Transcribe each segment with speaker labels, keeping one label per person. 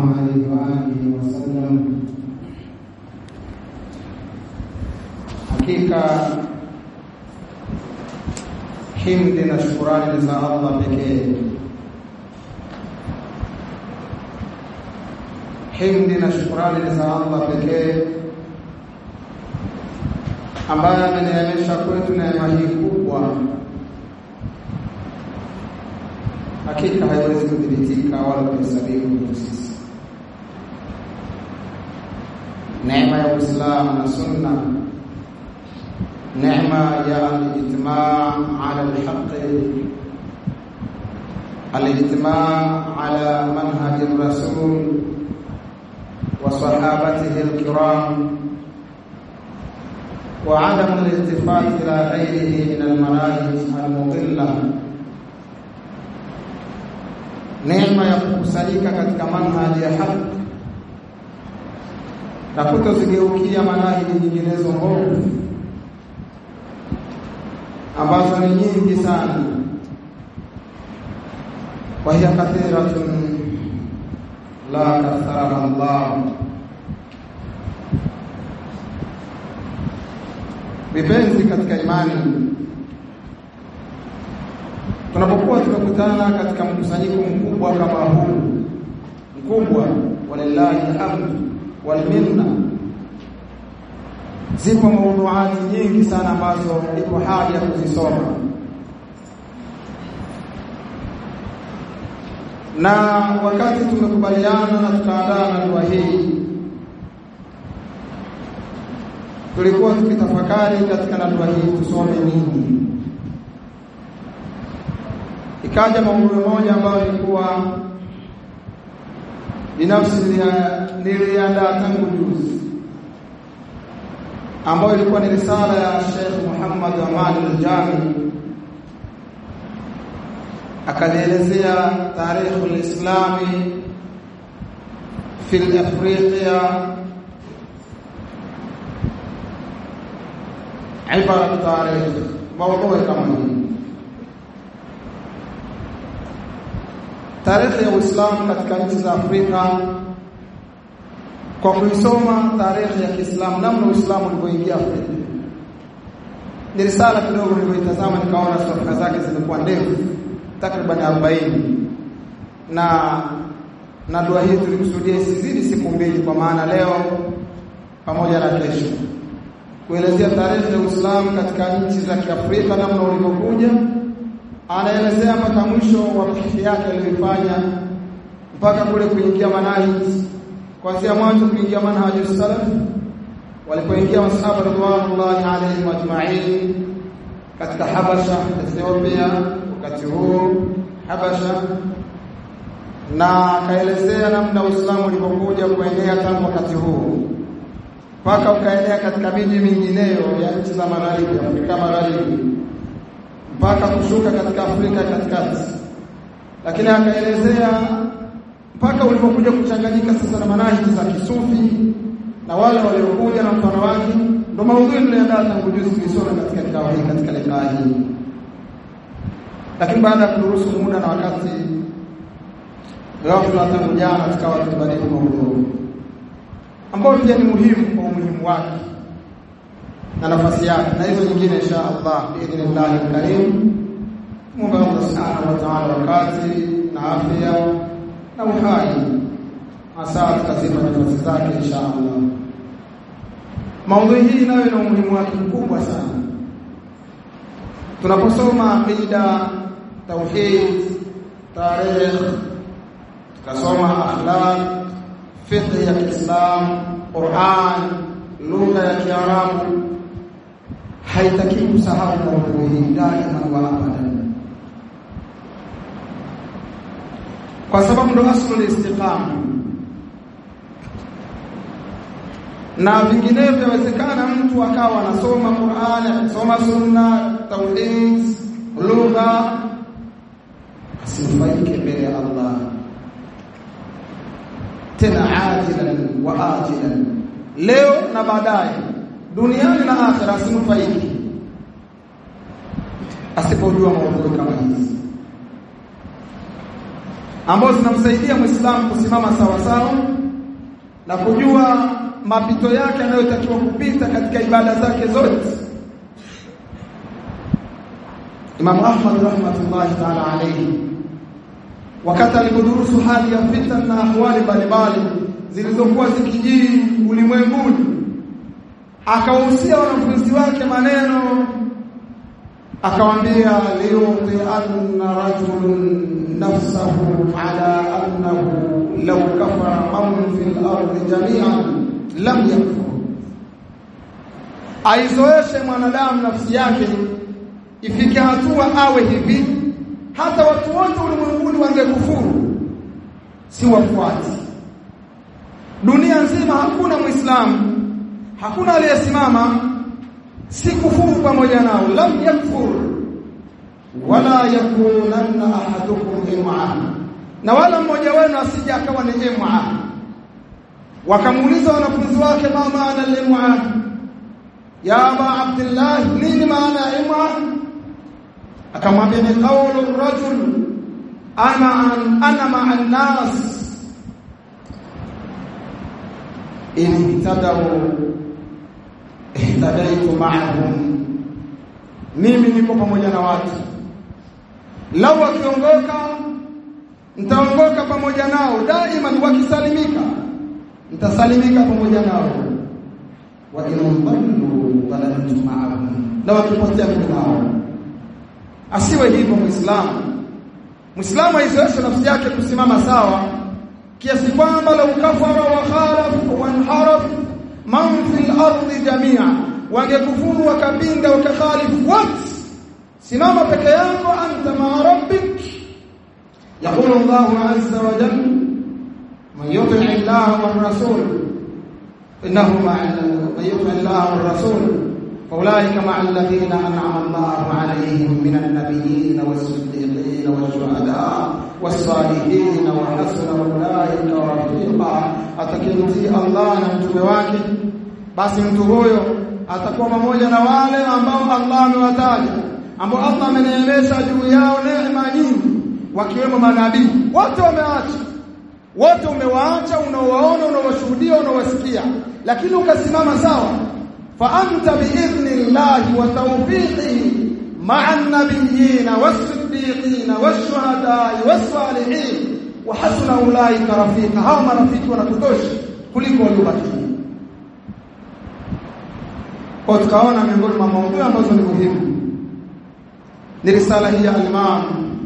Speaker 1: عليه وآله وسلم hakika himdi na shukurani ni za Allah pekee. Himdi na shukurani ni za Allah pekee ambaye ameneemesha kwetu neema hii kubwa, hakika haiwezi kudhibitika wala kuhesabiwa kwetu sisi. Neema ya Uislamu na Sunna نعمة يا الاجتماع على الحق الاجتماع على منهج الرسول وصحابته الكرام وعدم الالتفات إلى غيره من المناهج المضلة neema ya kukusanyika katika manhaji ya haki na kutozigeukia manhaji nyinginezo mbovu ambazo ni nyingi sana wa hiya kathiratun la katharaha Allah vipenzi katika imani tunapokuwa tumekutana katika mkusanyiko mkubwa kama huu mkubwa walillahi alhamd wal minna zipo maudhuati nyingi sana ambazo iko haja ya kuzisoma na wakati tumekubaliana na tukaandaa na dua hii tulikuwa tukitafakari katika na dua hii tusome nini ikaja maudhui moja ambayo ilikuwa binafsi niliandaa tangu juzi ambayo ilikuwa ni risala ya Sheikh Muhammad Aman al-Jami akalielezea tarikh al-islami fi Afrika ibara tarikh mawdhu kama hii tarikhi ya Uislamu katika nchi za Afrika kwa kuisoma tarehe ya Kiislamu namna Uislamu ulivyoingia Afrika. Ni risala kidogo nilivyoitazama nikaona safha zake zimekuwa ndefu takriban 40 na na dua hii tulikusudia isizidi siku mbili kwa maana leo pamoja na kesho kuelezea tarehe ya Uislamu katika nchi za Kiafrika namna ulivyokuja anaelezea mpaka mwisho wa fikhi yake aliyoifanya mpaka kule kuingia manhaji kuanzia mwanzo kuingia manhaji salaf walipoingia masahaba radhiallahu alaihim ajma'in katika Habasha Ethiopia wakati huu Habasha na akaelezea namna Uislamu ulivyokuja kuenea tangu wakati huu mpaka ukaenea katika miji mingineyo ya nchi za magharibi Afrika magharibi mpaka kushuka katika Afrika katikati lakini akaelezea mpaka ulipokuja kuchanganyika sasa na manhaji za kisufi na wale waliokuja na mfano wake ndio maudhui niliandaa tangu juzi tulisoma katika kikao hiki katika likaa hii lakini baada ya kuruhusu muda na wakati ghafla tangu jana tukawa tukibadili maudhui ambayo pia ni muhimu kwa umuhimu wake na nafasi yake na hizo nyingine insha Allah biidhnillah alkarim Mungu Allah subhanahu wa ta'ala wakati na afya na uhai hasa tutazipa nafasi zake insha Allah. Maudhui hii nayo ina umuhimu wake mkubwa sana. Tunaposoma aqida, tauhid, tarikh, tukasoma akhlaq, fiqh ya Kiislamu, Qur'an, lugha ya Kiarabu, haitaki kusahau maudhui hii daima wa abadan. kwa sababu ndo aslul istiqama na vinginevyo inawezekana mtu akawa anasoma Qur'ani anasoma sunna tauhid lugha asifaike mbele ya Allah tena ajilan wa ajilan leo na baadaye duniani na akhira asinufaiki asipojua maudhui kama hizi ambazo zinamsaidia Muislamu kusimama sawa sawa na kujua mapito yake anayotakiwa kupita katika ibada zake zote. Imam Ahmad rahmatullahi ta'ala alayhi wakati alipodurusu hali ya fitna na ahwali mbalimbali zilizokuwa zikijiri ulimwenguni akawahusia wanafunzi wake maneno akawaambia liyuti anna rajulun nafsahu ala annahu law kafara man fil ardi jami'an lam yakfur aizoeshe mwanadamu nafsi yake ifike hatua awe hivi hata watu wote ulimwenguni wangekufuru si wafuati dunia nzima hakuna muislamu hakuna aliyesimama si kufuru pamoja nao lam yakfur wala yakunanna ahadukum im'a na wala mmoja wenu asije akawa ni im'a wakamuuliza wanafunzi wake ma maana al-im'a ya aba abdullah nini maana ya im'a akamwambia ni qawlu rajul ana ana ma'a an-nas in ihtadaw ihtadaitu ma'ahum mimi niko pamoja na watu lau wakiongoka nitaongoka pamoja nao daima wakisalimika nitasalimika pamoja nao wa in dhallu dhalaltu ma'ahum na wakipotea mimi nao asiwe hivyo muislamu muislamu aizoeshe nafsi yake kusimama sawa kiasi kwamba lau kafara wa khalaf wa anharaf man fil ardi jamia wangekufuru wakapinga wakakhalifu wote simama peke yako anta ma rabbik يقول الله عز وجل من يطع الله والرسول انه مع من يطع الله والرسول فاولئك مع الذين انعم الله عليهم من النبيين والصديقين والشهداء والصالحين وحسن اولئك رفيقا atakimtii Allah na mtume wake basi mtu huyo atakuwa pamoja na wale ambao Allah amewataja ambao Allah ameneemesha juu yao neema nyingi wakiwemo manabii wote wameacha wote umewaacha unaowaona unaowashuhudia unaowasikia lakini ukasimama sawa fa anta biidhnillahi wa tawfiqihi ma'a an-nabiyyin was-siddiqin wash-shuhada'i was-salihin wa hasuna ulaika rafika hao marafiki wanatutosha kuliko waliobaki kwa tukaona miongoni mwa maudhui ambazo ni muhimu ni risala hii ya al-Imam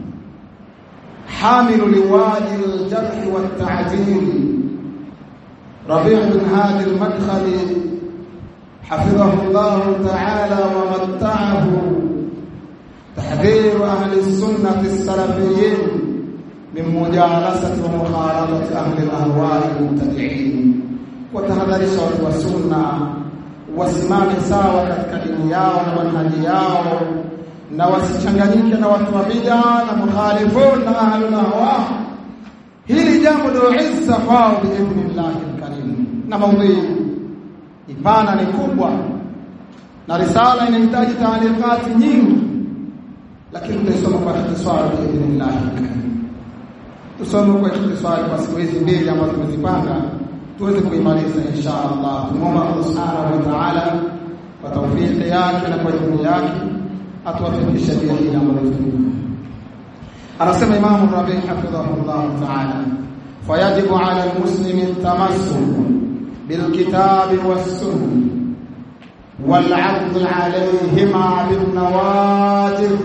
Speaker 1: حامل لوادي الجرح والتعديل ربيع بن هادي المدخلي حفظه الله تعالى ومتعه تحذير أهل السنة السلفيين من مجالسة ومخالطة أهل الأهواء المبتدعين وتهذرش والسنة wasimame sawa katika dini yao na manhaji yao na wasichanganyike na watu wa bid'a na mukhalifun na ahlul ahwa hili jambo ndio izza kwao biidhnillahi alkarim na maudhui ipana ni kubwa na risala inahitaji taaliqati nyingi lakini tutaisoma kwa ikhtisar biidhnillahi alkarim tusome kwa ikhtisar kwa siku hizi mbili ambazo tumezipanga tuweze kuimaliza insha Allah tumomba Allah subhanahu wa ta'ala kwa tawfiki yake na kwa idhini yake atuwafikishe pia hili ambalo tuliona anasema Imam Rabi hafidhahullah ta'ala fayajibu 'ala al-muslimi at-tamassuk bil-kitabi was-sunnah wal-'adl 'alayhima bin-nawajib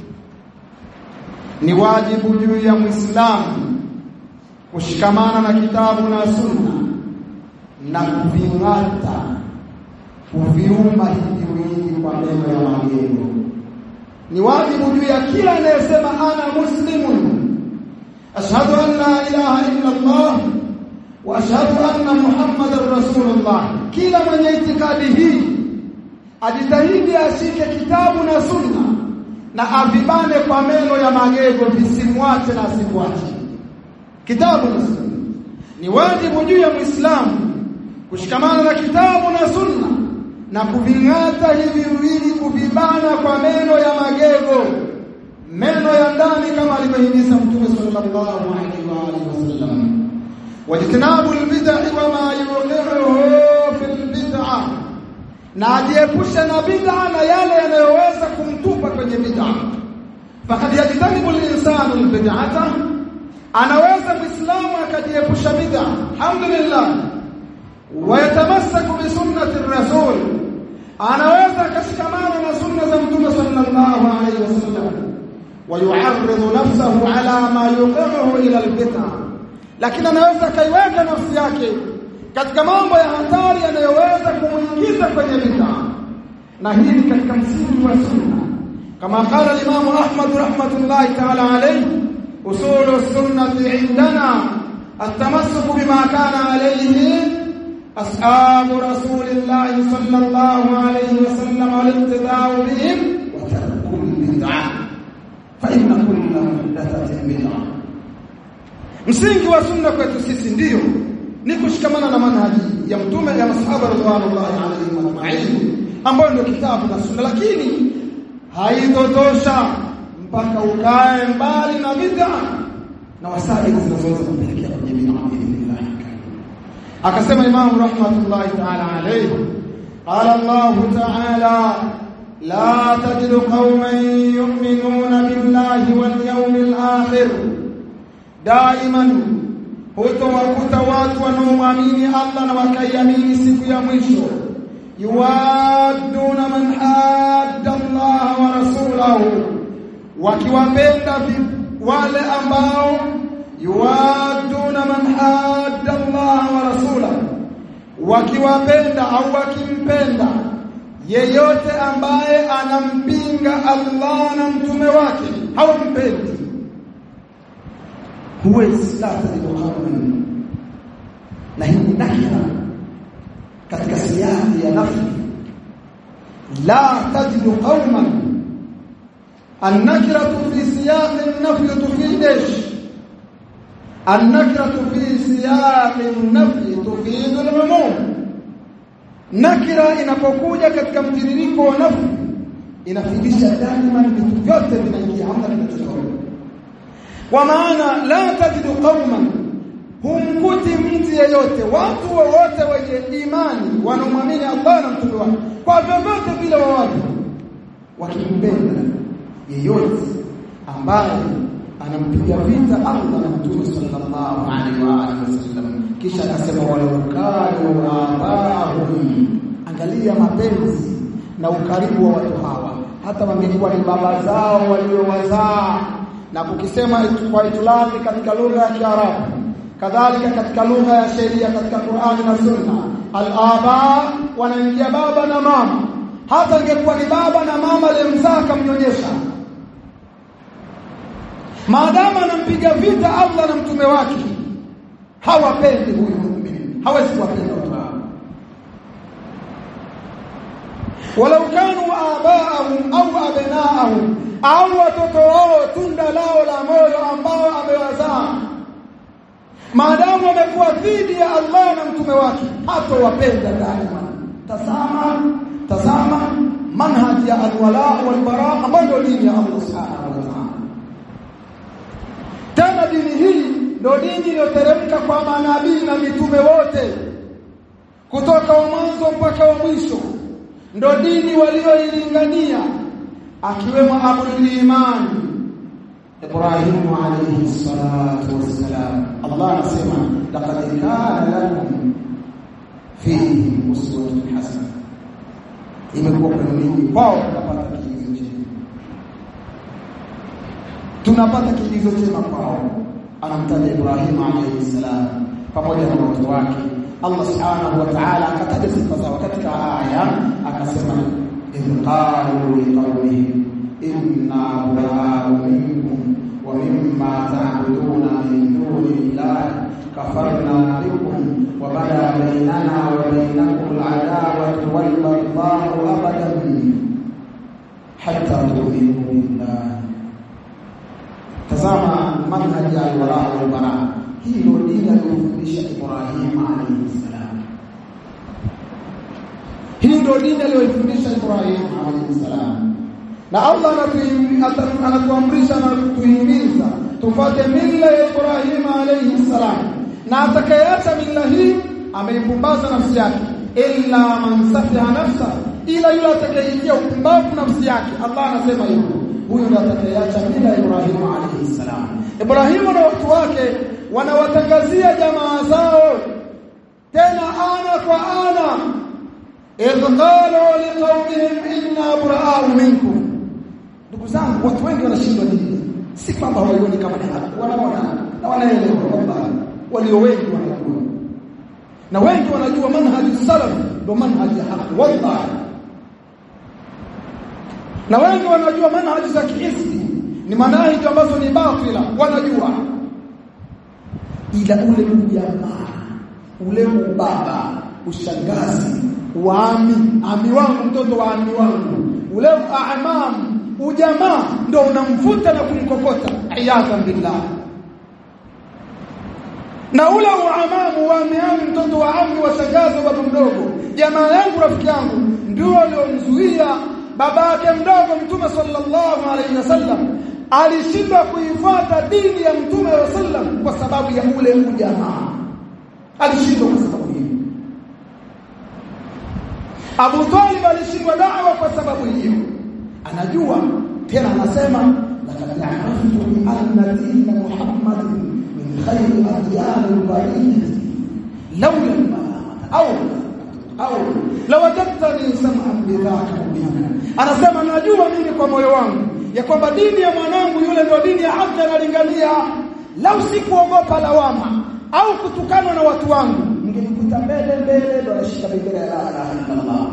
Speaker 1: ni wajibu juu ya Muislamu kushikamana na kitabu na sunna na kuving'ata kuviuma hivi wingi kwa meno ya magego ni wajibu juu ya kila anayesema ana muslimun ashhadu an la ilaha illa Allah wa ashhadu anna muhammadar rasulullah kila mwenye itikadi hii ajitahidi ashike kitabu na sunna na avibane kwa meno ya magego visimwache na asimwache kitabu na sunna ni wajibu juu ya muislamu kushikamana na kitabu na sunna na kuving'ata hivi viwili kuvibana kwa meno ya magego meno ya ndani kama alivyohimiza Mtume sallallahu alaihi wa alihi wasallam wajtinabu albid'i wa ma yuqiruhu fil bid'ah na ajiepushe na bid'a na yale yanayoweza kumtupa kwenye bid'a fakad yajtanibu al-insanu al-bid'ata anaweza muislamu akajiepusha bid'a alhamdulillah wayatamassaku bi sunnati ar-rasul anaweza akashikamana na sunna za mtume sallallahu alayhi wasallam wayu'arridu nafsahu ala ma yuqiruhu ila al-bid'a lakini anaweza kaiweka nafsi yake katika mambo ya hatari yanayoweza kumuingiza kwenye bid'a na hii ni katika msingi wa sunna kama qala al-imam Ahmad rahmatullahi ta'ala alayhi usul as-sunnah indana at-tamassuk bima kana alayhi ashab rasulillah sallallahu alayhi wasallam wal-ittiba'u bihim wa tarku al-bid'ah fa inna kulla muhdathatin bid'ah msingi wa sunna kwetu sisi ndiyo ni kushikamana na manhaji ya mtume ya masahaba radhiallahu alaihim ajma'in ambayo ndio kitabu na sunna lakini haitotosha mpaka ukae mbali na bid'a na wasaili zinazoweza kupelekea kwenye bid'a biidhnillah akasema Imam rahmatullahi ta'ala alayhi qala Allah ta'ala la tajidu qauman yu'minuna billahi wal yawmil akhir daiman hutowakuta watu wanaoamini Allah na wakaiamini siku ya mwisho yuwaduna man hadda Allah wa rasulahu wakiwapenda wale ambao yuwaduna man hadda Allah wa rasulahu wakiwapenda au wakimpenda yeyote ambaye anampinga Allah na mtume wake hawampendi huwezi la tajidu qauman na hii nakira katika siyaki ya nafi la tajidu qauman النكرة في سياق النفي تفيد ايش النكرة في سياق النفي تفيد العموم nakira inapokuja katika mtiririko wa nafi inafidisha daima vitu vyote vinaingia hamna kinachotoka kwa maana la tajidu qauman humkuti mtu yeyote watu wowote wenye imani wanaomwamini Allah na mtume wake kwa vyovyote vile wa watu wakimpenda yeyote ambaye anampiga vita Allah na mtume sallallahu alaihi wa alihi wasallam kisha akasema walaukanu abahum angalia mapenzi na ukaribu wa watu hawa hata wangekuwa ni baba zao waliowazaa na kukisema kwa itilaki katika lugha ya Kiarabu kadhalika katika lugha ya sheria katika Qur'ani na Sunna al-aba wanaingia baba na mama hata ingekuwa ni baba na mama aliyemzaa kamnyonyesha maadamu anampiga vita Allah na mtume wake hawapendi huyu muumini hawezi kuwapenda watu hao walau kanu abaahum au abnaahum au watoto wao tunda lao la moyo ambao amewazaa maadamu wamekuwa dhidi ya Allah na mtume wake hatowapenda daima tazama tazama manhaji ya alwala walbara ambayo ndio dini ya Allah subhanahu wa ta'ala tena dini hii ndio dini iliyoteremka kwa manabii na mitume wote kutoka wa mwanzo mpaka wa mwisho ndio dini walioilingania akiwemo Abul Iman Ibrahim alayhi salatu wassalam Allah anasema laqad kana lakum fihi uswatun hasana imekuwa kwa nini wao tunapata kiigizo chema tunapata kiigizo chema kwao anamtaja Ibrahim alayhi salam pamoja na watu wake Allah subhanahu wa ta'ala akataja sifa zao katika aya akasema idh qalu liqaumihim inna bura'u minkum wa mimma ta'buduna min duni llahi kafarna bikum wa bada bainana wa bainakum al'adawatu wal baghdha'u abadan hatta tu'minu billahi tazama manhaji ya alwala wal bara hii ndio dini aliyofundisha Ibrahim alayhi salam hii ndio dini aliyofundisha Ibrahim alayhi salam na Allah anatuamrisha na kutuhimiza tufate mila ya Ibrahim alayhi salam na atakayeacha mila hii ameipumbaza nafsi yake illa man safiha nafsa ila yule atakayeingia upumbavu nafsi yake Allah anasema hivyo huyo ndiye atakayeacha mila ya Ibrahim alayhi salam Ibrahim na watu wake wanawatangazia jamaa zao tena ana kwa ana idh qalu liqaumihim inna buraa'u minkum ndugu zangu watu wengi wanashindwa dini si kwamba hawaioni kama ni haki wanaona na wanaelewa kwamba walio wengi wanajua na wengi wanajua manhaji salaf ndio manhaji ya haki wallahi na wengi wanajua manhaji za kihisbi ni manhaji ambazo ni batila wanajua ila ule ujamaa ule ubaba ushangazi waami ami wangu mtoto wa ami wangu ule aamam ujamaa ndio unamvuta na kumkokota iyadhan billah na ule uamamu wa ami mtoto wa ami wa shangazi baba mdogo jamaa yangu rafiki yangu ndio aliomzuia baba yake mdogo mtume sallallahu alaihi wasallam alishindwa kuifuata dini ya mtume wa sallam kwa sababu ya ule ujamaa alishindwa kwa sababu hiyo Abu Talib alishindwa da'wa kwa sababu hiyo anajua tena anasema laqad a'raftu bi anna dina Muhammad min khayri adyan al-bariyah lawla al-malamah aw aw lawajadtani sam'an bidhaka mubina anasema najua mimi kwa moyo wangu ya kwamba dini ya mwanangu yule ndio dini ya haki analingania lau sikuogopa lawama au kutukanwa na watu wangu ningelikuta mbele mbele ndo anashika bendera ya la ilaha illallah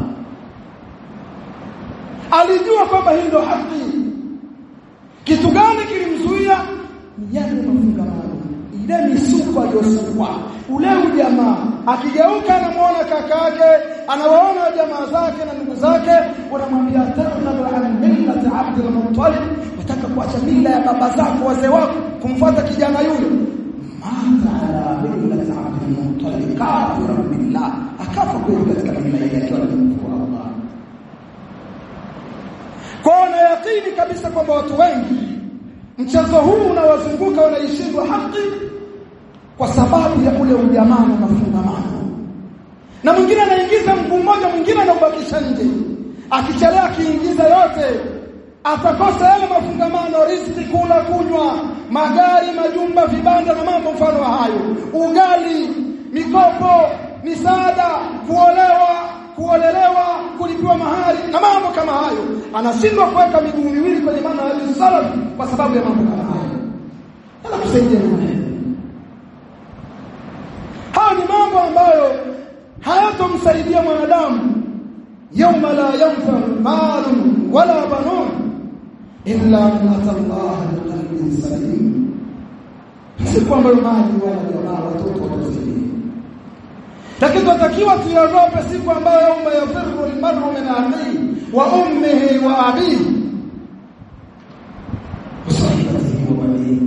Speaker 1: alijua kwamba hii ndio haki kitu gani kilimzuia ni yale mafungamano ile misuko aliyosukwa ule ujamaa akigeuka anamuona kakake anawaona jamaa zake na ndugu zake wanamwambia targhabu an millati abdul muttalib wataka kuacha mila ya baba zako wazee wako kumfuata kijana yule mata ala millati abdul muttalib kafira billah akafa kweli katika mila yake akiwa anamkufuru Allah kwa na yakini kabisa kwamba watu wengi mchezo huu unawazunguka wanaishindwa haki kwa sababu ya ule ujamaa na mafungamano na mwingine anaingiza mguu mmoja mwingine anaubakisha nje akichelea akiingiza yote atakosa yale mafungamano riziki kula kunywa magari majumba vibanda na mambo mfano wa hayo ugali mikopo misaada kuolewa kuolelewa kulipiwa mahari na mambo kama hayo anashindwa kuweka miguu miwili kwenye maana ya salaf kwa sababu ya mambo kama hayo ala kusaidia hayo ni mambo ambayo hayatomsaidia mwanadamu yawma la yanfa malun wala banun illa man ata Allah biqalbin salim siku ambayo mali wala jamaa watoto watasaidia lakini tunatakiwa tuiogope siku ambayo yauma yafirru almar'u min akhihi wa ummihi wa abihi wasahibatihi wa banihi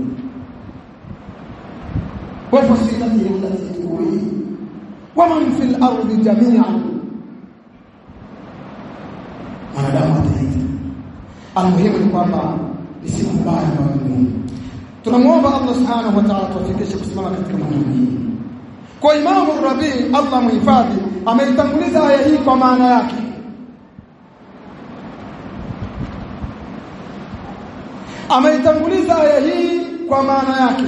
Speaker 1: wa fasilatihi allati tuwihi wa man fil ardi jami'an mwanadamu ataita almuhimu ni kwamba ni siku mbaya kwa Mungu tunamwomba Allah subhanahu wa ta'ala tuwafikishe kusimama katika maneno hii kwa Imamu Rabi Allah muhifadhi ameitanguliza aya hii kwa maana yake ameitanguliza aya hii kwa maana yake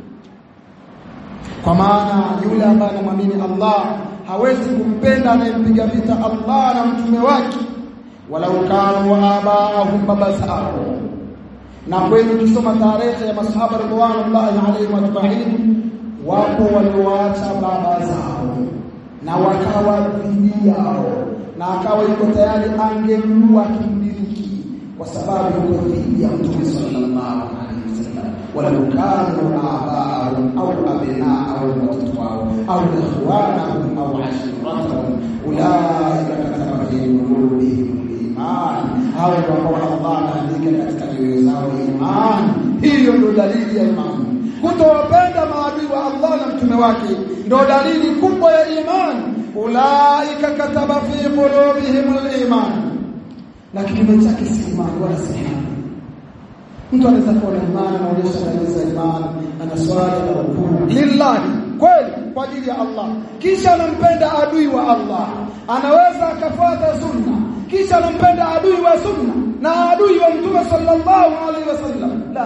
Speaker 1: kwa maana yule ambaye anamwamini Allah hawezi kumpenda anayempiga vita Allah na mtume wake walau kanu abaahum baba zao na kweli ukisoma tarehe ya masahaba ridwanullahi alayhim ajma'in wapo walioacha baba zao na wakawa dhidi yao na akawa yuko tayari angemua kimbiliki kwa sababu yuko dhidi ya mtume sallallahu alaihi wasallam walau kanu abaahum au abnaahum watoto wao au ikhwanahum au ashiratahum ulaika kataba fi qulubihim iman hao ndio ambao Allah anaandika katika nyoyo zao iman hiyo ndio dalili ya imani kutowapenda maadui wa Allah na mtume wake ndio dalili kubwa ya iman ulaika kataba fi qulubihim al-iman na kinyume chake si imani wala si haki mtu anaweza kuwa na imani anaonyesha dalili za imani ana swala na rukuu lillahi kweli kwa ajili ya Allah kisha anampenda adui wa Allah anaweza akafuata sunna kisha anampenda adui wa sunna na adui wa mtume sallallahu alaihi wasallam la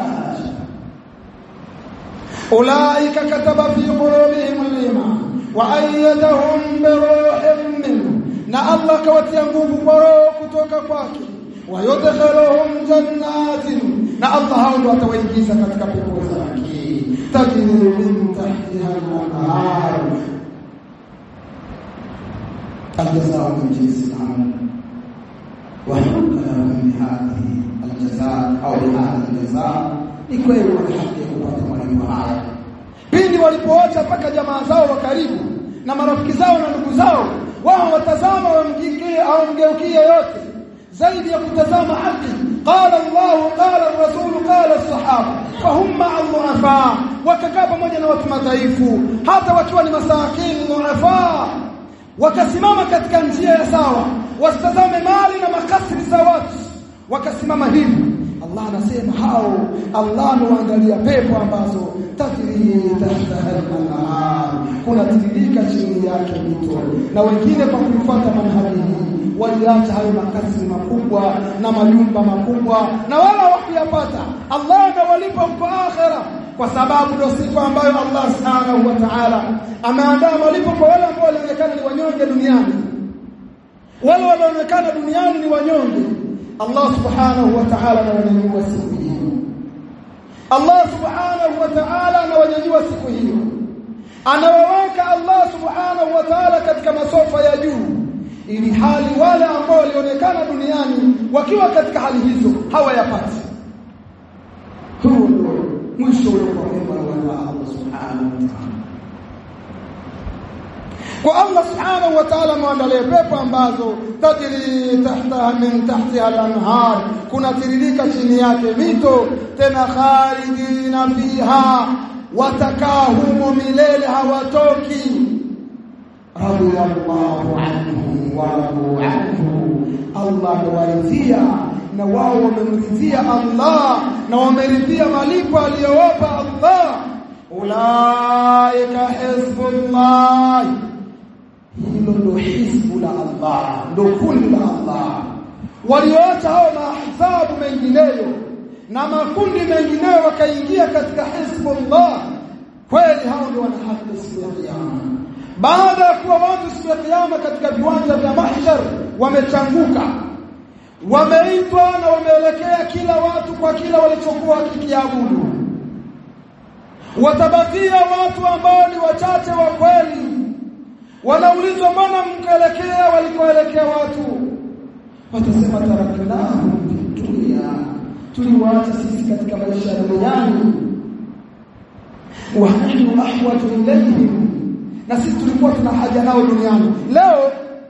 Speaker 1: ulaika kataba fi qulubihim al-iman wa ayyadahum bi ruhin minhu na Allah kawatia nguvu kwa roho kutoka kwake wayudkhiluhum jannatin na Allah hao ndio atawaingiza katika pepo zake tajri min tahtiha al-anhar الجزاء من جنس العمل وحق لهم بهذه الجزاء او بهذا الجزاء ni kweli wana haki ya kupata malipo haya pindi walipoacha mpaka jamaa zao wa karibu na marafiki zao na ndugu zao wao watazama wamgikie au mgeukie yote zaidi ya kutazama haki qala Allah qala ar-rasul qala as-sahaba fahum ma'a dhu'afa wakakaa pamoja na watu madhaifu hata wakiwa ni masakini dhu'afa wakasimama katika njia ya sawa wasitazame mali na makasri za watu wakasimama hivi Allah anasema hao Allah anaangalia pepo ambazo tajri tahta al-anhar kuna tiririka chini yake mito na wengine kwa kufuata manhaji hii waliacha hayo makazi makubwa na majumba makubwa na wala wakiyapata Allah atawalipa huko akhera kwa sababu ndio siku ambayo Allah subhanahu wa ta'ala ameandaa malipo kwa wale ambao walionekana ni wanyonge duniani wale walioonekana duniani ni wanyonge Allah subhanahu wa ta'ala anawanyanyua siku hiyo Allah subhanahu wa ta'ala anawanyanyua siku hiyo anawaweka Allah subhanahu wa ta'ala katika masofa ya juu ili hali wale ambao walionekana duniani wakiwa katika hali hizo hawayapati huo ndio mwisho uliokuwa mwema wa Allah subhanahu wa ta'ala kwa Allah subhanahu wa ta'ala muandalie pepo ambazo tajri tahtaha min tahtiha al-anhar kuna tiririka chini yake mito tena khalidina fiha watakaa humo milele hawatoki radiyallahu anhu wa radu anhu Allah amewaridhia na wao wamemridhia Allah na wameridhia malipo aliyowapa Allah ulaika hizbullah hilo ndo hizbu la Allah ndo kundi la Allah walioacha hao mahsabu mengineyo na makundi mengineyo wakaingia katika hizbullah kweli hao ndio wana haki siku ya kiyama baada ya kuwa watu siku ya kiyama katika viwanja vya mahshar wamechanguka wameitwa na wameelekea kila watu kwa kila walichokuwa wakikiabudu watabakia watu ambao ni wachache wa kweli wanaulizwa mbona mkaelekea walikoelekea watu watasema taraknahu dunia tuliwaacha sisi katika maisha ya duniani wa nahnu ahwaju ilayhim na sisi tulikuwa tuna haja nao duniani leo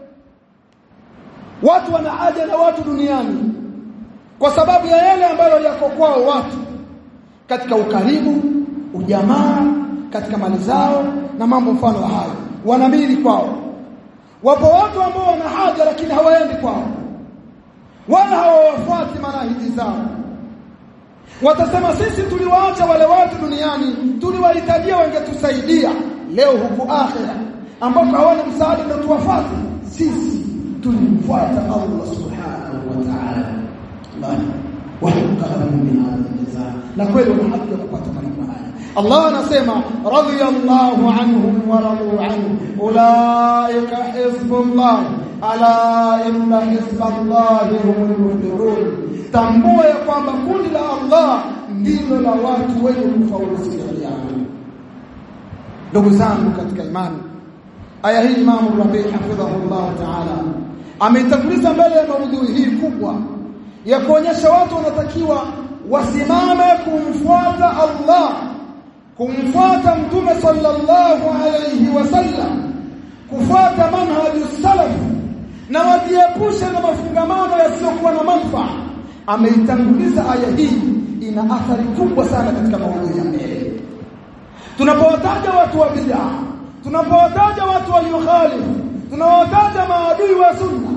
Speaker 1: watu wana haja na watu duniani kwa sababu ya yale ambayo yako kwao watu katika ukaribu ujamaa katika mali zao na mambo mfano wa hayo wanamili kwao wapo watu ambao wana haja lakini hawaendi kwao wala hawawafuati manahiji zao watasema sisi tuliwaacha wale watu duniani tuliwahitajia wangetusaidia leo huku akhira ambako hawana msaada ndio tuwafuate sisi tulimfuata Allah subhanahu wa ta'ala wa hukama min hadha na kweli wana haki ya kupata malipo haya Allah anasema radiyallahu anhum wa radu anhu ulaika hizbullah ala inna hizballahi humul muflihun tambua ya kwamba kundi la Allah ndilo la watu wenye kufaulu siku ya kiyama ndugu zangu katika imani aya hii Imam Rabi hafidhahullah ta'ala ameitanguliza mbele ya maudhui hii kubwa ya kuonyesha watu wanatakiwa wasimame kumfuata Allah kumfuata mtume sallallahu alayhi wasallam kufuata manhaji salaf na wajiepushe na mafungamano yasiyokuwa na manufaa ameitanguliza aya hii ina athari kubwa sana katika maudhui ya mbele tunapowataja watu wa bid'a tunapowataja watu waliokhalifu tunawataja maadui wa sunna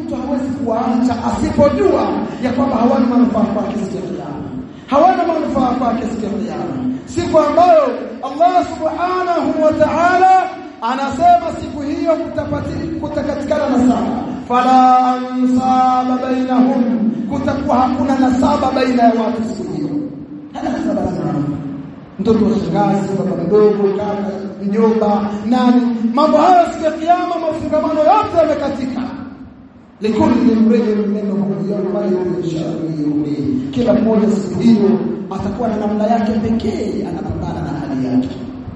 Speaker 1: mtu hawezi kuwaacha asipojua ya kwamba hawana manufaa kwake siku ya kiyama hawana manufaa kwake siku ya kiyama siku ambayo Allah subhanahu wa ta'ala anasema siku hiyo kutakatikana nasaba fala ansaba bainahum kutakuwa hakuna nasaba baina ya watu siku hiyo hana nasaba sana mtoto wa shangazi baba mdogo kaka mjomba nani mambo hayo siku ya kiyama mafungamano yote yamekatika likulli mrejel minhum yawma yusharu kila mmoja siku hiyo atakuwa na namna yake pekee anapambana na hali yake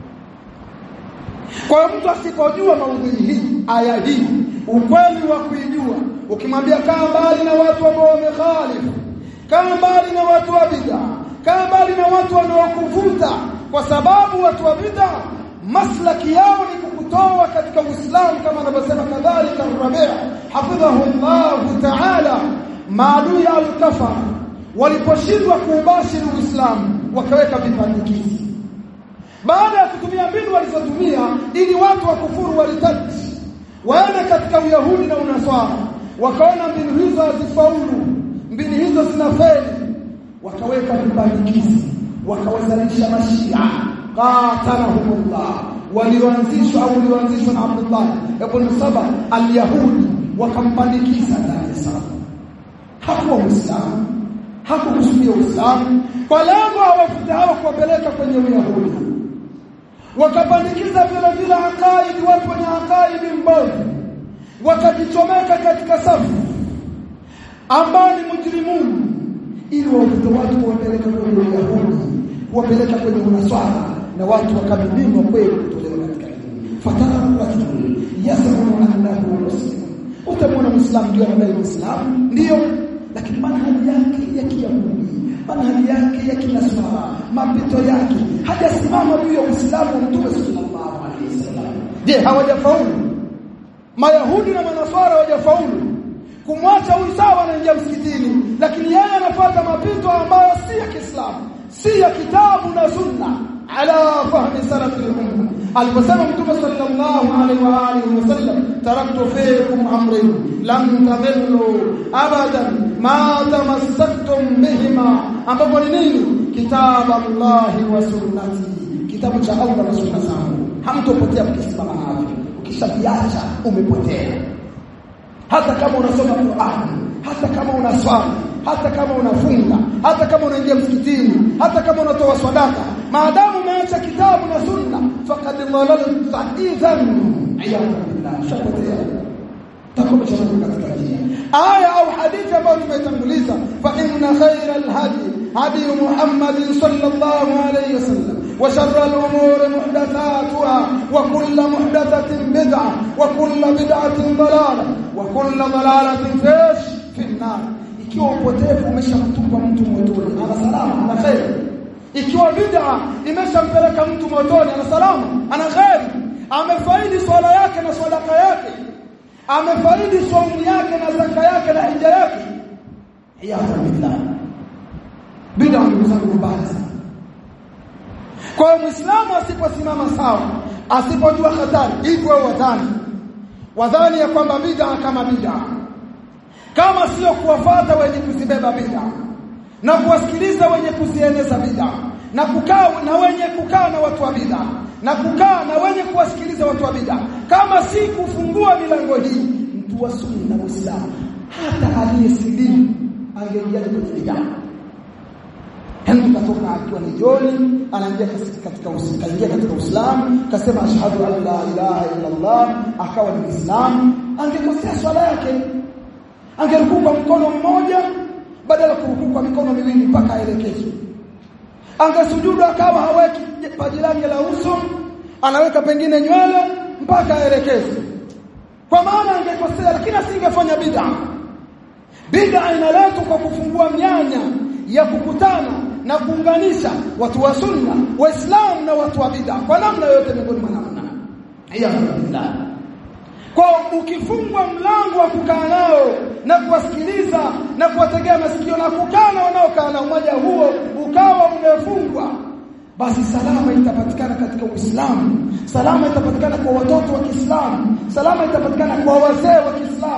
Speaker 1: kwa hiyo mtu asipojua maudhui hii aya hii ukweli wa kuijua ukimwambia kaa mbali na watu ambao wamekhalifu kaa mbali na watu wa bid'a kaa mbali na watu wanaokuvuta kwa sababu watu wa bid'a maslaki yao ni kukutoa katika Uislamu kama anavyosema kadhalika Rabi' hafidhahu Allah ta'ala maadui al-kafar waliposhindwa kuubashiri Uislamu wakaweka vipandikizi baada ya kutumia mbinu walizotumia ili watu wa kufuru walitati waende katika uyahudi na unaswara wakaona mbinu hizo hazifaulu mbinu hizo zinafeli wakaweka vibandikizi wakawazalisha mashia qatalahumullah walioanzishwa au walioanzishwa na Abdullah ibn Saba al-Yahudi wakampandikiza ndani ya safu hakuwa Muislamu hakukusudia Uislamu kwa lengo hawafute hao kuwapeleka kwenye Uyahudi wakapandikiza vile vile akaidi watu wenye akaidi mbovu wakajichomeka katika safu ambao ni mujrimun ili wavute watu kuwapeleka kwenye Uyahudi kuwapeleka kwenye unaswara na watu wakamiminwa kweli kutolewa katika dini fatara rajul yasamu annahu muslim utamwona muislamu ndio anadai muislamu ndio lakini manhaji yake ya kiyahudi manhaji yake ya kinaswara mapito yake hajasimama juu ya uislamu wa mtume sallallahu alaihi wasallam je hawajafaulu mayahudi na manaswara hawajafaulu kumwacha huyu sawa anaingia msikitini lakini yeye anafuata mapito ambayo si ya Kiislamu si ya kitabu na sunna ala fahmi salaf al-umma aliposema mtume sallallahu alaihi wa alihi wasallam taraktu fiikum amrayn lam tadhillu abadan ma tamassaktum bihima ambapo ni nini kitabu Allah wa sunnati kitabu cha Allah na sunna zangu hamtopotea mkisimama navyo ukishaviacha umepotea hata kama unasoma Qur'an hata kama unaswali hata kama unafunga hata kama unaingia msikitini hata kama unatoa sadaka maadamu umeacha kitabu na sunna faqad dhalalta idhan iyadha billah shapotea takuwa shapotea katika njia aya au hadithi ambayo nimetanguliza fa inna khayra alhadi hadi Muhammad sallallahu alayhi wasallam وشر الأمور محدثاتها وكل محدثة بدعة وكل بدعة ضلالة وكل ضلالة فيش في النار ikiwa upotevu umeshamtupa mtu motoni ana salama ana khair ikiwa bid'a imeshampeleka mtu motoni ana salama ana khair amefaidi swala yake na sadaka yake amefaidi saumu yake na zaka yake na hija yake iyadha billah bid'a ni mzangu mbaya sana kwa hiyo Muislamu asiposimama sawa, asipojua hatari, hivyo wadhani wadhani ya kwamba bid'a kama bid'a, kama sio kuwafata wenye kuzibeba bid'a na kuwasikiliza wenye kuzieneza bid'a na kukaa na wenye kukaa na watu wa bid'a na kukaa na wenye kuwasikiliza watu wa bid'a, kama si kufungua milango hii, mtu wa sunni na Muislamu hata aliyesilimu angeingia kwenye bid'a Henry katoka akiwa ni joni anaingia katika kaingia katika Uislamu kasema ashhadu an la ilaha illa Allah akawa ni Muislamu angekosea swala yake angerukuu kwa mkono mmoja badala kurukuu kwa mikono miwili mpaka aelekezwe angesujudu akawa haweki paji lake la uso anaweka pengine nywele mpaka aelekezwe kwa maana angekosea lakini asingefanya bid'a bid'a inaletwa kwa kufungua mianya ya kukutana na kuunganisha watu wa sunna waislamu na watu wa bid'a kwa namna yote miongoni mwa namna alhamdulillah kwa ukifungwa mlango wa kukaa nao na kuwasikiliza na kuwategea masikio na kukaa na wanaokaa na umoja huo ukawa umefungwa basi salama itapatikana katika Uislamu salama itapatikana kwa watoto wa Kiislamu salama itapatikana kwa wazee wa Kiislamu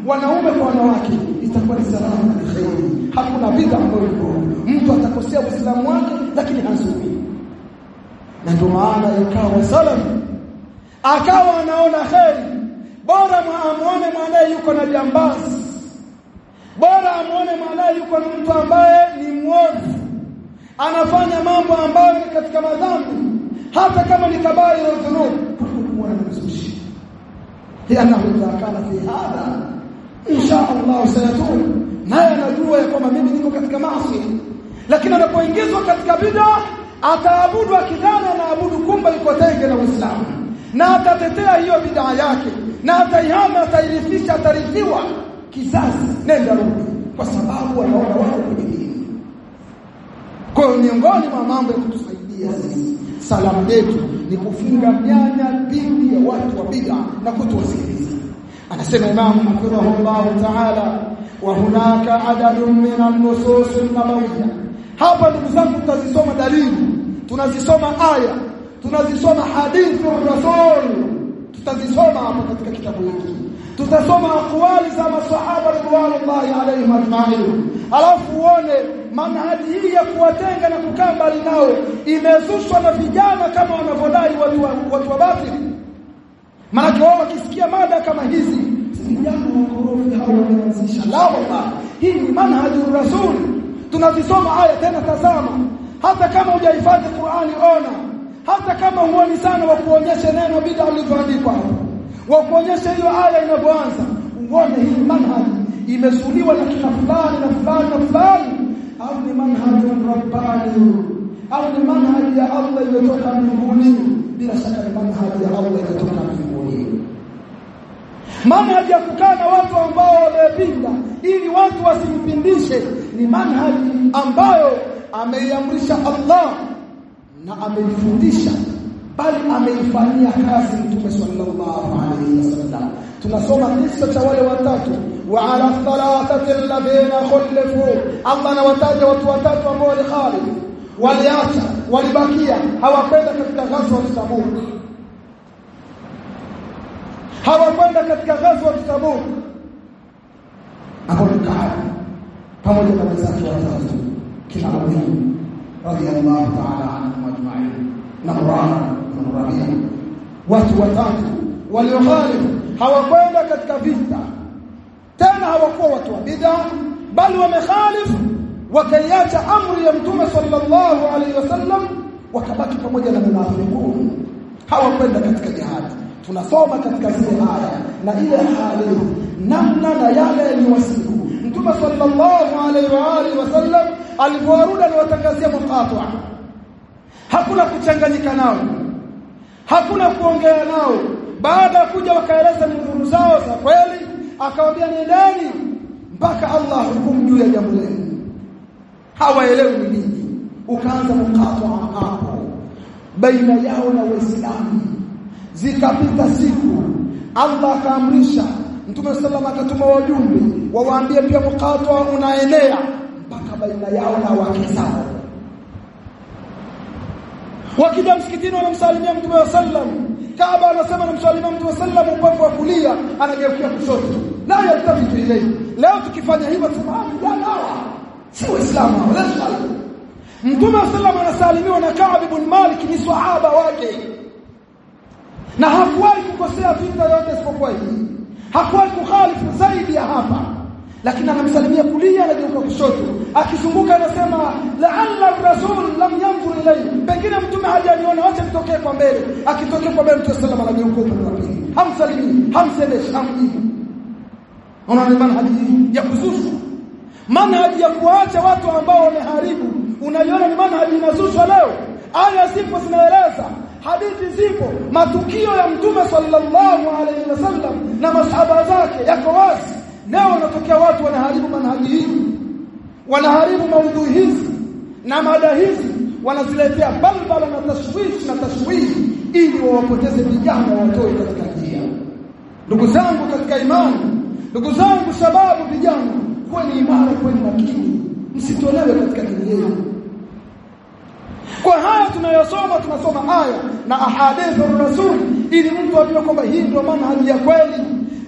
Speaker 1: wanaume kwa wanawake itakuwa ni salama na kheri hakuna bid'a ambayo iko mtu atakosea uislamu wake lakini hazui na ndio maana ikawa salaf akawa anaona kheri bora muone mwanae yuko na jambazi bora amuone mwanae yuko na mtu ambaye ni mwovu anafanya mambo ambayo ni katika madhambi hata kama ni kabari ya dhunub kumwona mzushi lianahu idha kana fi hadha insha Allah sayatub naye anajua ya kwamba mimi niko katika maasi lakini anapoingizwa katika bid'a ataabudu akidhani anaabudu kumba iko tenge na Uislamu na atatetea hiyo bid'a yake na ataihama atairithisha atarithiwa kizazi nenda rudi kwa sababu wanaona wao kwenye dini kwa hiyo miongoni mwa mambo ya kutusaidia sisi salamu yetu ni kufunga mianya dhidi ya watu wa bid'a na kutowasikiliza anasema imamu hafidhahullah ta'ala wa hunaka adadun min an-nusus an-nabawiyya hapa ndugu zangu tutazisoma dalili tunazisoma aya tunazisoma hadithi rasul tutazisoma hapa katika kitabu hiki tutasoma akwali za masahaba ridwanullahi alaihim ajma'in alafu uone manhaji hii ya kuwatenga na kukaa mbali nao imezushwa na vijana kama wanavyodai watu wa, watu wa batili maana wao wakisikia mada kama hizi vijana wakorofi hao wameanzisha la wallah hii ni manhaji rasul tunazisoma aya tena tazama hata kama hujahifadhi Qur'ani ona hata kama huoni sana wa kuonyesha neno bid'a lilivyoandikwa hapo wa kuonyesha hiyo aya inavyoanza uone hii manhaji imesuliwa na kina fulani na fulani na fulani au ni manhaji rabbani au ni manhaji ya Allah iliyotoka mbinguni bila shaka ni manhaji ya Allah iliyotoka mbinguni manhaji ya kukaa na watu ambao wamepinda ili watu wasimpindishe ni manhaji ambayo ameiamrisha Allah na ameifundisha bali ameifanyia kazi Mtume sallallahu alaihi wasallam tunasoma kisa cha wale watatu wa ala thalathati alladhina khulifu Allah anawataja watu watatu ambao walikhalif waliacha walibakia hawakwenda katika ghazwa ya Tabuk hawakwenda katika ghazwa ya Tabuk Abu Bakar pamoja na wenzake watatu kina Ali radiyallahu ta'ala anhum ajma'in na Murara na Rabia watu watatu waliokhalifu hawakwenda katika vita tena hawakuwa watu wa bid'a bali wamekhalifu wakaiacha amri ya mtume sallallahu alaihi wasallam wakabaki pamoja na munafiqun hawakwenda katika jihad tunasoma katika zile aya na ile hali namna na yale yaliyowasiku mtume sallallahu alaihi wa alihi wasallam alipowarudi aliwatangazia muqatwa hakuna kuchanganyika nao hakuna kuongea nao baada ya kuja wakaeleza nuru zao za kweli akawaambia nendeni mpaka Allah hukumu juu ya jambo lenu hawaelewi ni nini ukaanza mkatwa hapo baina yao na waislamu zikapita siku Allah akaamrisha Mtume sallallahu akatuma wajumbe wawaambie pia mkatwa unaenea mpaka baina yao na wake zao wakija msikitini wanamsalimia Mtume wa sallam Kaaba anasema anamsalimia Mtume sallam upande wa kulia anageukia kushoto la yaltafitu ilayhi leo tukifanya hivyo tunasema vijana hawa si waislamu hawa lazima Mtume wa sallam anasalimiwa na Ka'b ibn Malik ni sahaba wake na hakuwahi kukosea vita yote isipokuwa hii hakuwahi kukhalifu zaidi ya hapa lakini anamsalimia kulia anageuka kushoto akizunguka anasema la'alla rasul lam yanzur ilayhi pengine mtume hajaniona wacha nitokee kwa mbele akitokea kwa mbele mtume sallallahu alayhi wasallam anageuka upande wa pili hamsalimii hamsemeshi hamjibu unaona manhaji ya kuzushwa manhaji ya kuacha watu ambao wameharibu unaiona ni manhaji inazushwa leo aya zipo zinaeleza hadithi zipo matukio ya mtume sallallahu alaihi wasallam na masahaba zake yako wazi leo wanatokea watu wanaharibu manhaji hii wanaharibu maudhui hizi na mada hizi wanaziletea balbala na tashwishi na tashwishi ili wawapoteze vijana watoe katika njia ndugu zangu katika imani ndugu zangu sababu vijana kweni imara kweni makini msitolewe katika dini yenu kwa haya tunayosoma tunasoma aya na ahadithu rasul ili mtu ajue kwamba hii ndio manhaji ya kweli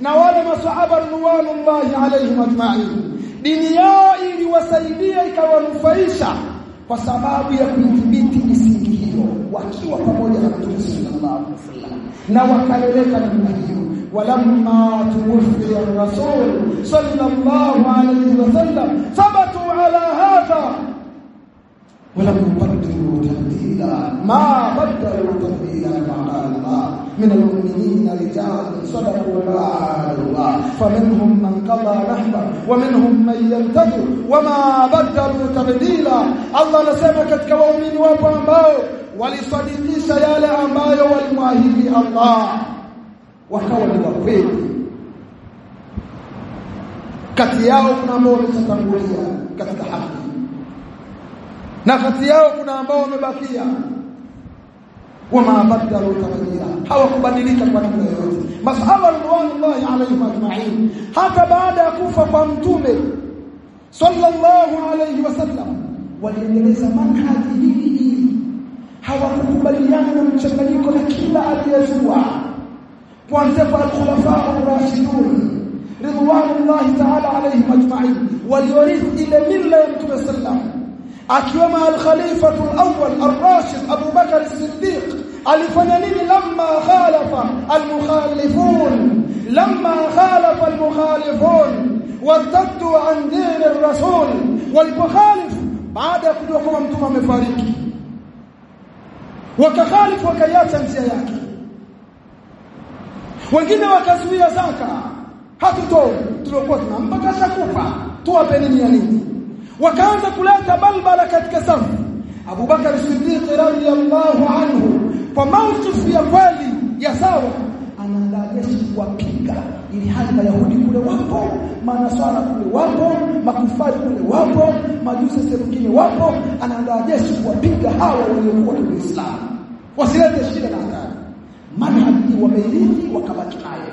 Speaker 1: na wale masahaba radhiallahu alaihim ajma'in dini yao iliwasaidia ikawanufaisha kwa sababu ya kudhibiti misingi hiyo wakiwa pamoja na Mtume sallallahu alaihi wasallam na wakaleleka namna hiyo walamma tuwfiya rasul sallallahu alaihi wasallam thabatu ala hadha ولم يبدلوا تبديلا ما بدلوا تبديلا كما قال الله من المؤمنين رجال صدقوا ما عاهدوا الله فمنهم من قضى نحبه ومنهم من ينتظر وما بدلوا تبديلا الله anasema katika waumini wapo ambao walisadikisha yale ambayo walimwahidi Allah wakawa ni wakweli kati yao kuna ambao wametangulia katika haki na kati yao kuna ambao wamebakia wama badalu tabdila hawakubadilika kwa namna yoyote masahaba radhiallahu alaihim ajma'in hata baada ya kufa kwa mtume sallallahu alayhi wasallam waliendeleza manhaji hii hii hawakukubaliana na mchanganyiko na kila aliyezua kuanzia kwa al-khulafa ar-rashidun ridwanullahi ta'ala alayhim ajma'in waliorithi ile mila ya mtume sallallahu akiwemo al-khalifa al-awwal ar-rashid Abu Bakar as-Siddiq alifanya nini lamma khalafa al-mukhalifun lamma khalafa al-mukhalifun wartaddu an din ar-rasul walipokhalif baada ya kujua kwamba mtume amefariki wakakhalifu wakaiacha njia yake wengine wakazuia zaka hatutoi tuliokuwa tunampa kashakufa tuwape nini ya nini wakaanza kuleta balbala katika safu Abu Bakar Siddiq radhiyallahu anhu kwa mawqif ya kweli ya sawa anaandaa jeshi kuwapiga ili hali mayahudi kule wapo manaswara kule wapo makufari kule wapo majusi serukini wapo anaandaa jeshi kuwapiga hawa waliokuwa na Uislamu wasilete shida na hatari manhaji wameirithi wakabaki nayo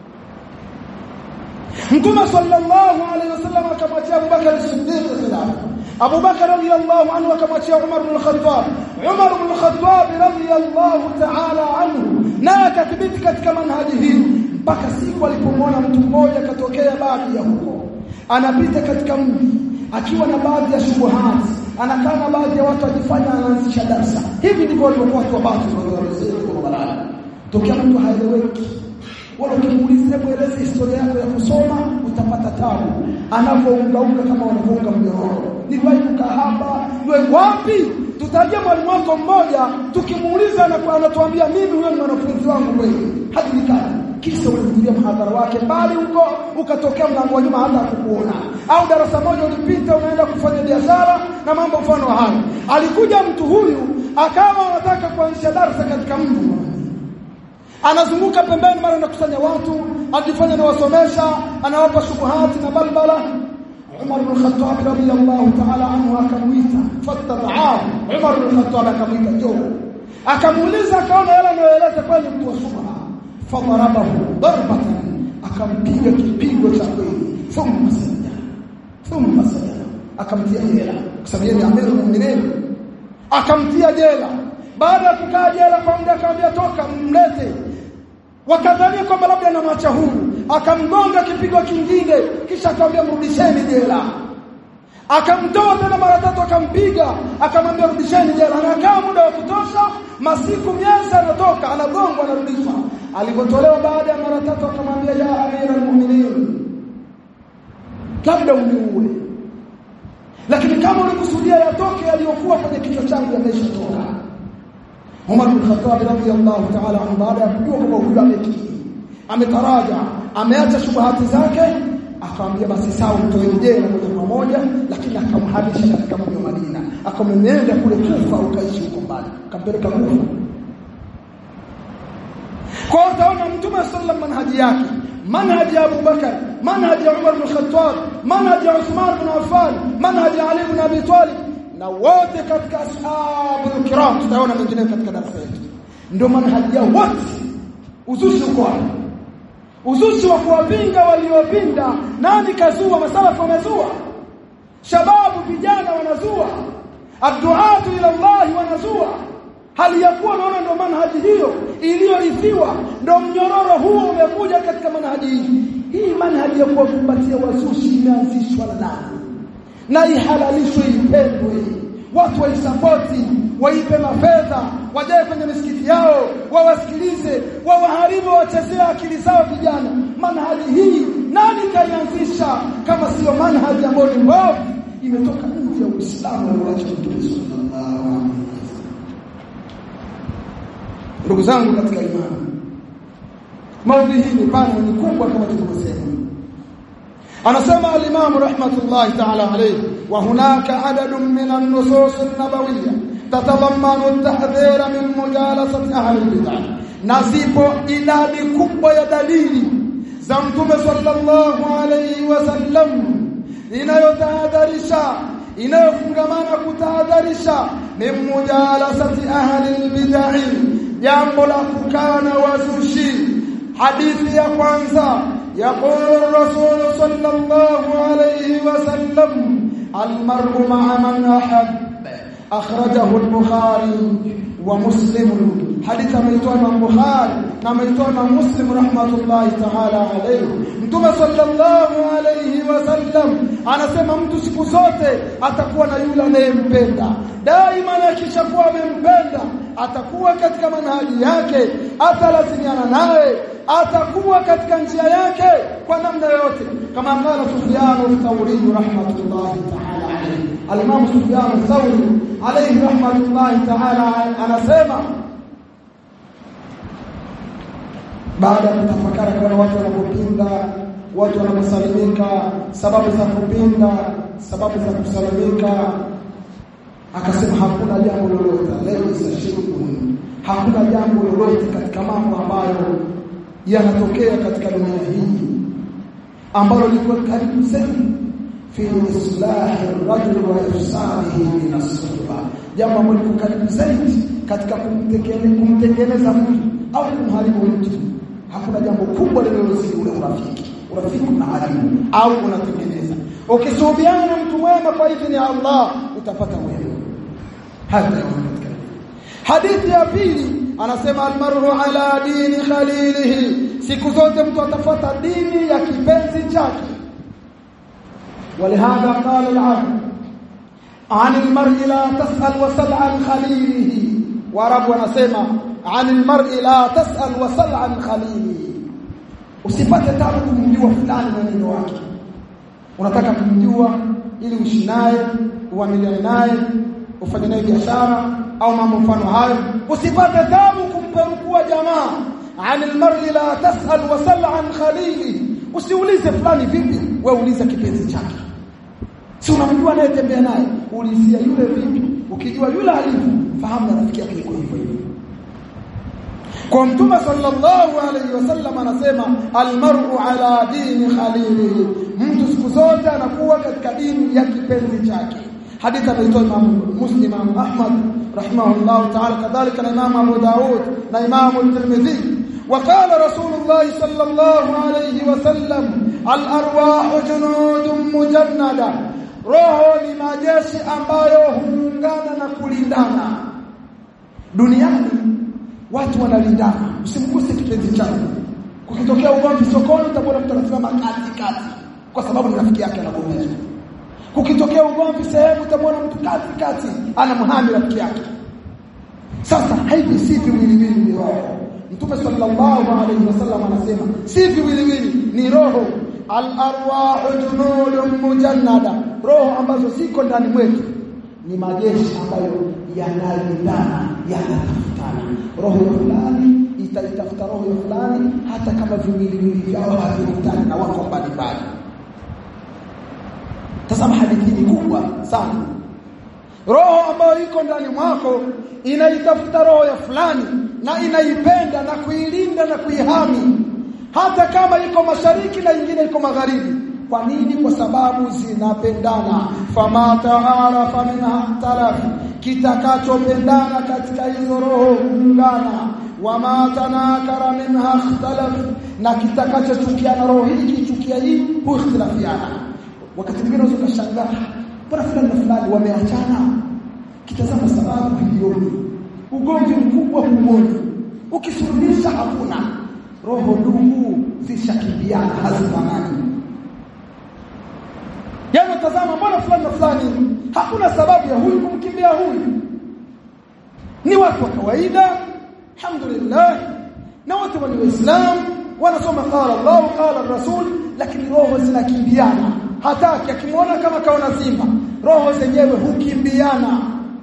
Speaker 1: Mtume sallallahu alaihi wasallam akamwachia Abu Bakar as-Siddiq khilafa. Abu Bakar radhiyallahu anhu akamwachia Umar ibn al-Khattab. Umar ibn al-Khattab radhiyallahu ta'ala anhu na akathibiti katika manhaji hii mpaka siku alipomwona mtu mmoja katokea baadhi ya huko. Anapita katika mji akiwa na baadhi ya shubuhati, anakaa na baadhi ya watu ajifanya anaanzisha darsa. Hivi ndivyo walivyokuwa watu wa batili walioelezea kwa barabara. Tokea mtu haeleweki wala ukimuuliza hebu eleza historia yako ya kusoma utapata tabu anapoungaunga kama wanavyounga mnyororo niliwahi kukaa hapa niwe wapi tutajia mwalimu wako mmoja tukimuuliza na anatuambia mimi huyo ni mwanafunzi wangu kweli hajulikani kisa ulihudhuria mhadhara wake bali huko ukatokea mlango wa nyuma hata kukuona au darasa moja ulipita unaenda kufanya biashara na mambo mfano hayo alikuja mtu huyu akawa anataka kuanzisha darasa katika mji anazunguka pembeni mara anakusanya watu akifanya na wasomesha anawapa shubuhati na balbala Umar ibn Khattab radiyallahu ta'ala anhu akamuita fatadhaa Umar ibn Khattab akamuita jo akamuuliza akaona yale anayoeleza kweli mtu wa shubha fadarabahu darbatan akampiga kipigo cha kweli thumma sajada thumma sajada akamtia jela kwa sababu yeye ni amirul mu'minin akamtia jela baada ya kukaa jela kwa muda akamwambia toka mlete wakadhania kwamba labda anamwacha huru akamgonga kipigo kingine kisha akamwambia mrudisheni jela akamtoa tena mara tatu akampiga akamwambia rudisheni jela anakaa muda wa kutosha masiku miezi anatoka anagongwa anarudishwa alipotolewa baada ya mara tatu akamwambia ya amira almu'minin labda uniue lakini kama ulikusudia yatoke yaliyokuwa kwenye kichwa changu yameshatoka Umar bin Khattab radhiyallahu ta'ala anhu baada ya kujua kwamba huyu amekiri ametaraja ameacha shubuhati zake akamwambia basi sawa mtoe jela moja kwa moja lakini akamhamisha katika mji wa Madina akamwenda kule Kufa ukaishi huko mbali akampeleka Kufa kwa utaona mtume sallam manhaji yake manhaji ya Abu Bakar manhaji ya Umar bin Khattab manhaji ya Uthman bin Affan manhaji ya Ali bin Abi Talib na wote katika ashabul kiram tutaona mengine katika darasa yetu ndio manhaji yao wote uzushi uko hapo uzushi wa kuwapinga waliopinda nani kazua masalafu wamezua shababu vijana wanazua adduatu ila Allah wanazua hali ya kuwa naona ndo manhaji hiyo iliyorithiwa ndo mnyororo huo umekuja katika manhaji hii hii manhaji ya kuwakumbatia wazushi imeanzishwa na nani na ihalalishwe ipendwe watu waisapoti waipe mafedha wajae kwenye misikiti yao wawasikilize wawaharibu wachezea akili zao vijana manhaji hii nani kaianzisha kama sio manhaji ambayo ni mbovu imetoka nje ya Uislamu aliyoacha Mtume sallallahu alaihi wasallam ndugu zangu katika imani maudhi hii ni pana ni kubwa kama tulivyosema anasema al-Imam rahmatullahi ta'ala alayhi wa hunaka adadun min an-nusus an-nabawiyya tatadammanu at-tahdhira min mujalasati ahli al-bid'ah na zipo idadi kubwa ya dalili za Mtume sallallahu alayhi wasallam inayotahadharisha inayofungamana kutahadharisha min mujalasati ahli al-bid'ah jambo la kukana wazushi hadithi ya kwanza يقول الرسول صلى الله عليه وسلم المرء مع من أحب أخرجه البخاري ومسلم حديث ميتون البخاري نميتون مسلم رحمة الله تعالى عليه mtume sallallahu alayhi wasallam anasema mtu siku zote atakuwa na yule anayempenda daima akishakuwa amempenda atakuwa katika manhaji yake atalazimiana naye atakuwa katika njia yake kwa namna yote kama qala Sufyan al-Thawri rahmatullahi ta'ala alayhi al-Imam Sufyan al-Thawri alayhi rahmatullahi ta'ala anasema baada ya kutafakari kwa watu wanapopinda watu wanaposalimika sababu za kupinda sababu za kusalimika akasema hakuna jambo lolote laysa shirkun hakuna jambo lolote katika mambo ambayo yanatokea katika dunia hii ambalo liko karibu zaidi fi islahi ar-rajul wa ifsadihi min as-suhba jambo ambalo liko karibu zaidi katika kumtengeneza mtu au kumharibu mtu hakuna jambo kubwa linalozidi ule urafiki urafiki unaharibu au unatengeneza ukisuhubiana na mtu mwema kwa idhini ya Allah utapata wema hata katika hadithi ya pili anasema almaru ala dini khalilihi siku zote mtu atafuata dini ya kipenzi chake ولهذا قال العرب عن المرء لا تسأل وسل عن خليله وعرب wanasema عن المرء لا تسأل وسل عن خليله usipate tabu kumjua fulani mwenendo wake unataka kumjua ili uishi naye uamiliane naye ufanye naye biashara au mambo mfano hayo usipate tabu kumpekua jamaa عن المرء لا تسأل وسل عن خليله usiulize fulani vipi wewe uliza kipenzi chake si unamjua anayetembea naye ulizia yule vipi ukijua yule alivyo fahamu na rafiki yake iko hivyo hivyo kwa mtume sallallahu alayhi wasallam anasema almar'u ala dini khalilihi mtu siku zote anakuwa katika dini ya kipenzi chake hadithi ameitoa Imam Muslim Imam Ahmad rahimahullah ta'ala kadhalika na Imam Abu Daud na Imam At-Tirmidhi وقال رسول الله صلى الله عليه وسلم الارواح جنود مجنده roho ni majeshi ambayo huungana na kulindana duniani watu wanalindana usimguse kipenzi chako kukitokea ugomvi sokoni utakuwa mtu anasimama kati kati kwa sababu ni rafiki yake anagombezwa kukitokea ugomvi sehemu utamwona mtu kati kati anamhami rafiki yake sasa hivi si viwiliwili ni roho Mtume sallallahu alaihi wasallam anasema si viwiliwili ni roho al-arwahu junudun mujannada roho ambazo ziko ndani mwetu ni majeshi ambayo yanalindana yanatafutana roho ya fulani itaitafuta roho ya fulani hata kama viwiliwili vyao havikutani na wako mbalimbali tazama hadithi ni kubwa sana roho ambayo iko ndani mwako inaitafuta roho ya fulani na inaipenda na kuilinda na kuihami hata kama iko mashariki na ingine iko magharibi kwa nini kwa sababu zinapendana fama taarafa minha talaf kitakachopendana katika hizo roho huungana wama tanakara minha ikhtalaf na kitakachochukiana roho hii kichukia hii huikhtilafiana wakati mwingine unaweza kushangaa bora fulani na fulani wameachana kitazama sababu bilioni ugomvi mkubwa huoni ukisuluhisha hakuna roho ndugu zishakimbiana hazifanani Yaani tazama mbona fulani na fulani hakuna sababu ya huyu kumkimbia huyu. Ni watu wa kawaida, alhamdulillah. Na wote ni Waislamu, wanasoma qala Allah qala Rasul, lakini roho zinakimbiana. Hataki akimwona kama kaona simba, roho zenyewe hukimbiana.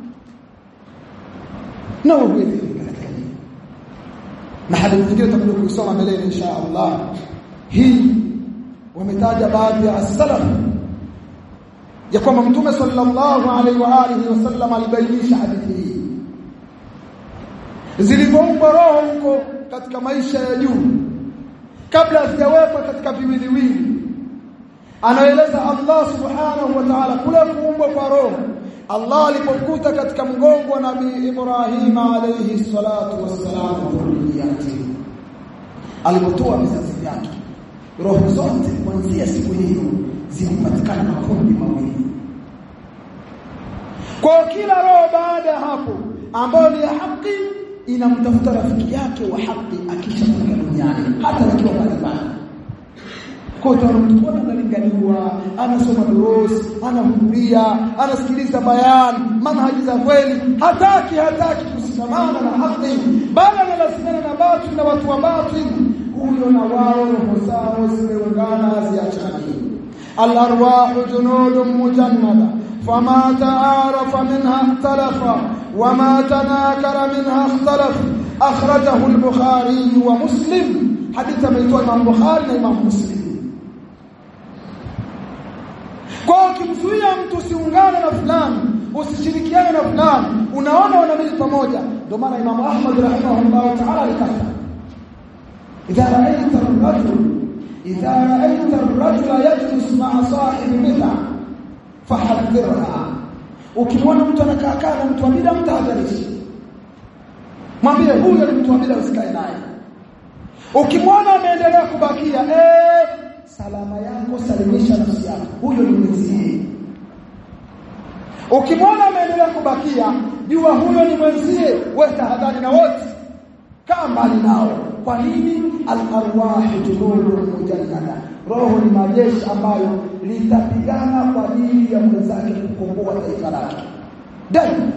Speaker 1: Na huwezi katika hili. Na hadithi nyingine tutakuja kuisoma mbele insha Allah. Hii wametaja baadhi ya as-salaf ya kwamba mtume sallallahu alaihi wa alihi wasallam alibainisha hadithi hii zilivyoumbwa roho huko katika maisha ya juu kabla hazijawekwa katika viwiliwili anaeleza Allah subhanahu wa ta'ala kule kuumbwa kwa roho Allah alipokuta katika mgongo wa Nabii Ibrahim alayhi salatu wassalam dhurriyati alipotoa vizazi vyake roho zote kuanzia siku hiyo zilipatikana makundi mawili kwa kila roho baada ya hapo ambayo ni ya haki inamtafuta rafiki yake wa haki akisha kufika duniani hata wakiwa mbalimbali kwa mtu analinganiwa anasoma durusi anahudhuria anasikiliza bayan manhaji za kweli hataki hataki kusikamana na haki bali analazimana na batili na watu wa batili huyo na wao roho zao zimeungana ziachani الارواح جنود مجنده فما تعارف منها اختلف وما تناكر منها اختلف اخرجه البخاري ومسلم حديث ميتوا امام البخاري وامام مسلم kwa ukimzuia mtu usiungane na fulani usishirikiane na fulani unaona wanamili pamoja ndio maana Imam Ahmad rahimahullah ta'ala alikata idha ra'aita ar-rajul إذا رأيت الرجل يجلس مع صاحب بدعة فحذرها ukimwona mtu anakaa kaa na mtu wa bid'a mtahadharishi mwambie huyo ni mtu wa bid'a usikae naye ukimwona ameendelea kubakia eh salama yako salimisha nafsi yako huyo ni mwenzie ukimwona ameendelea kubakia jua huyo ni mwenzie wewe tahadhari na wote kaa mbali nao kwa nini al-arwah junudun mujannada roho ni majeshi ambayo litapigana kwa ajili ya mwenzake kukomboa taifa lake daima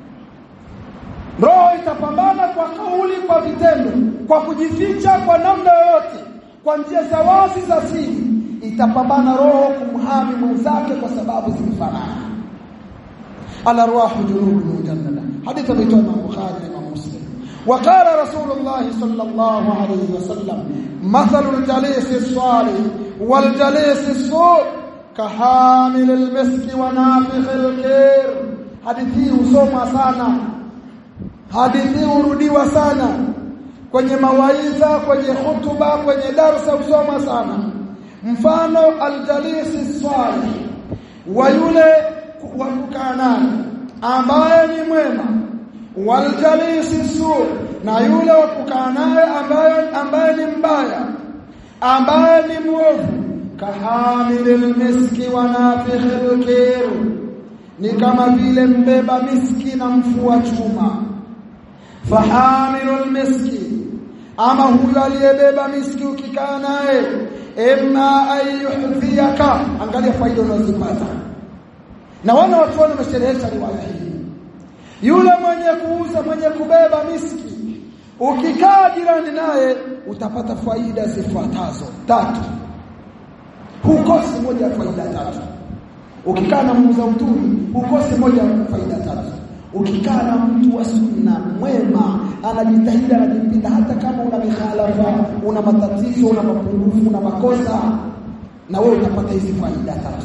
Speaker 1: roho itapambana kwa kauli kwa vitendo kwa kujificha kwa namna yoyote kwa njia za wazi za siri itapambana roho kumhami mwenzake kwa sababu zimefanana al-arwah junudun mujannada hadithi ameitoa Imam Bukhari na Imam Muslim وقال رسول الله صلى الله عليه وسلم مثل الجليس الصالح والجليس السوء كحامل المسك ونافخ الكير hadithi husoma sana hadithi hurudiwa sana kwenye mawaidha kwenye hutuba kwenye darsa husoma sana mfano aljalisi salih wa yule wa kukaa naye ambaye ni mwema waljalisi su na yule wa kukaa naye ambaye ambaye ni mbaya ambaye ni mwovu kahamilil miski wa nafikhil kir ni kama vile mbeba miski na mfua chuma fahamilul miski ama huyo aliyebeba miski ukikaa naye imma ayuhdhiyaka angalia faida unazopata na wana watu wamesherehesha riwaya hii yule mwenye kuuza mwenye kubeba miski ukikaa jirani naye utapata faida zifuatazo tatu hukosi moja ya faida tatu ukikaa na muuza utumi hukosi moja ya faida tatu ukikaa na mtu wa sunna mwema anajitahidi anajipinda hata kama una mikhalafa una matatizo una mapungufu una makosa na wewe utapata hizi faida tatu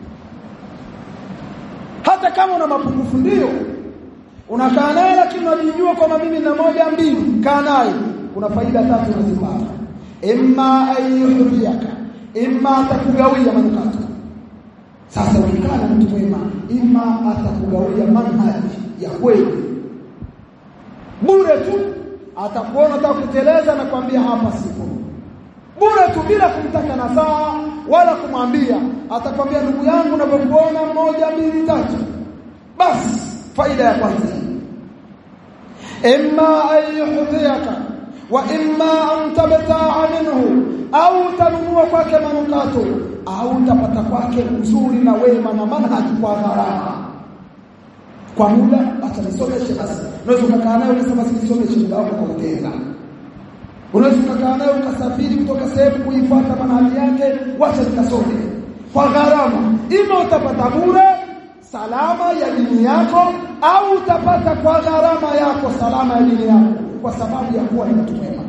Speaker 1: hata kama una mapungufu ndio unakaa naye lakini unajijua kwamba mimi na moja mbili kaa naye kuna faida tatu unazipata imma ayuhdiyaka imma atakugawia manukato sasa ukikaa na mtu mwema imma atakugawia manhaji ya kweli bure tu atakuona atakuteleza na kwambia hapa sipo bure tu bila kumtaka nasaha wala kumwambia atakwambia ndugu yangu unapokuona moja mbili tatu basi faida ya kwanza imma an yuhdhiyaka wa imma an tabta'a minhu au tanunua kwake manukato au utapata kwake uzuri na wema na manhaji kwa gharama kwa muda acha nisomeshe basi unaweza ukakaa naye ukasema sinisomeshe muda wako kwa utenda unaweza ukakaa naye ukasafiri kutoka sehemu kuifuata manhaji yake wacha nikasome kwa gharama ima utapata bure salama ya dini yako au utapata kwa gharama yako salama ya dini yako kwa sababu ya kuwa ni mtu mwema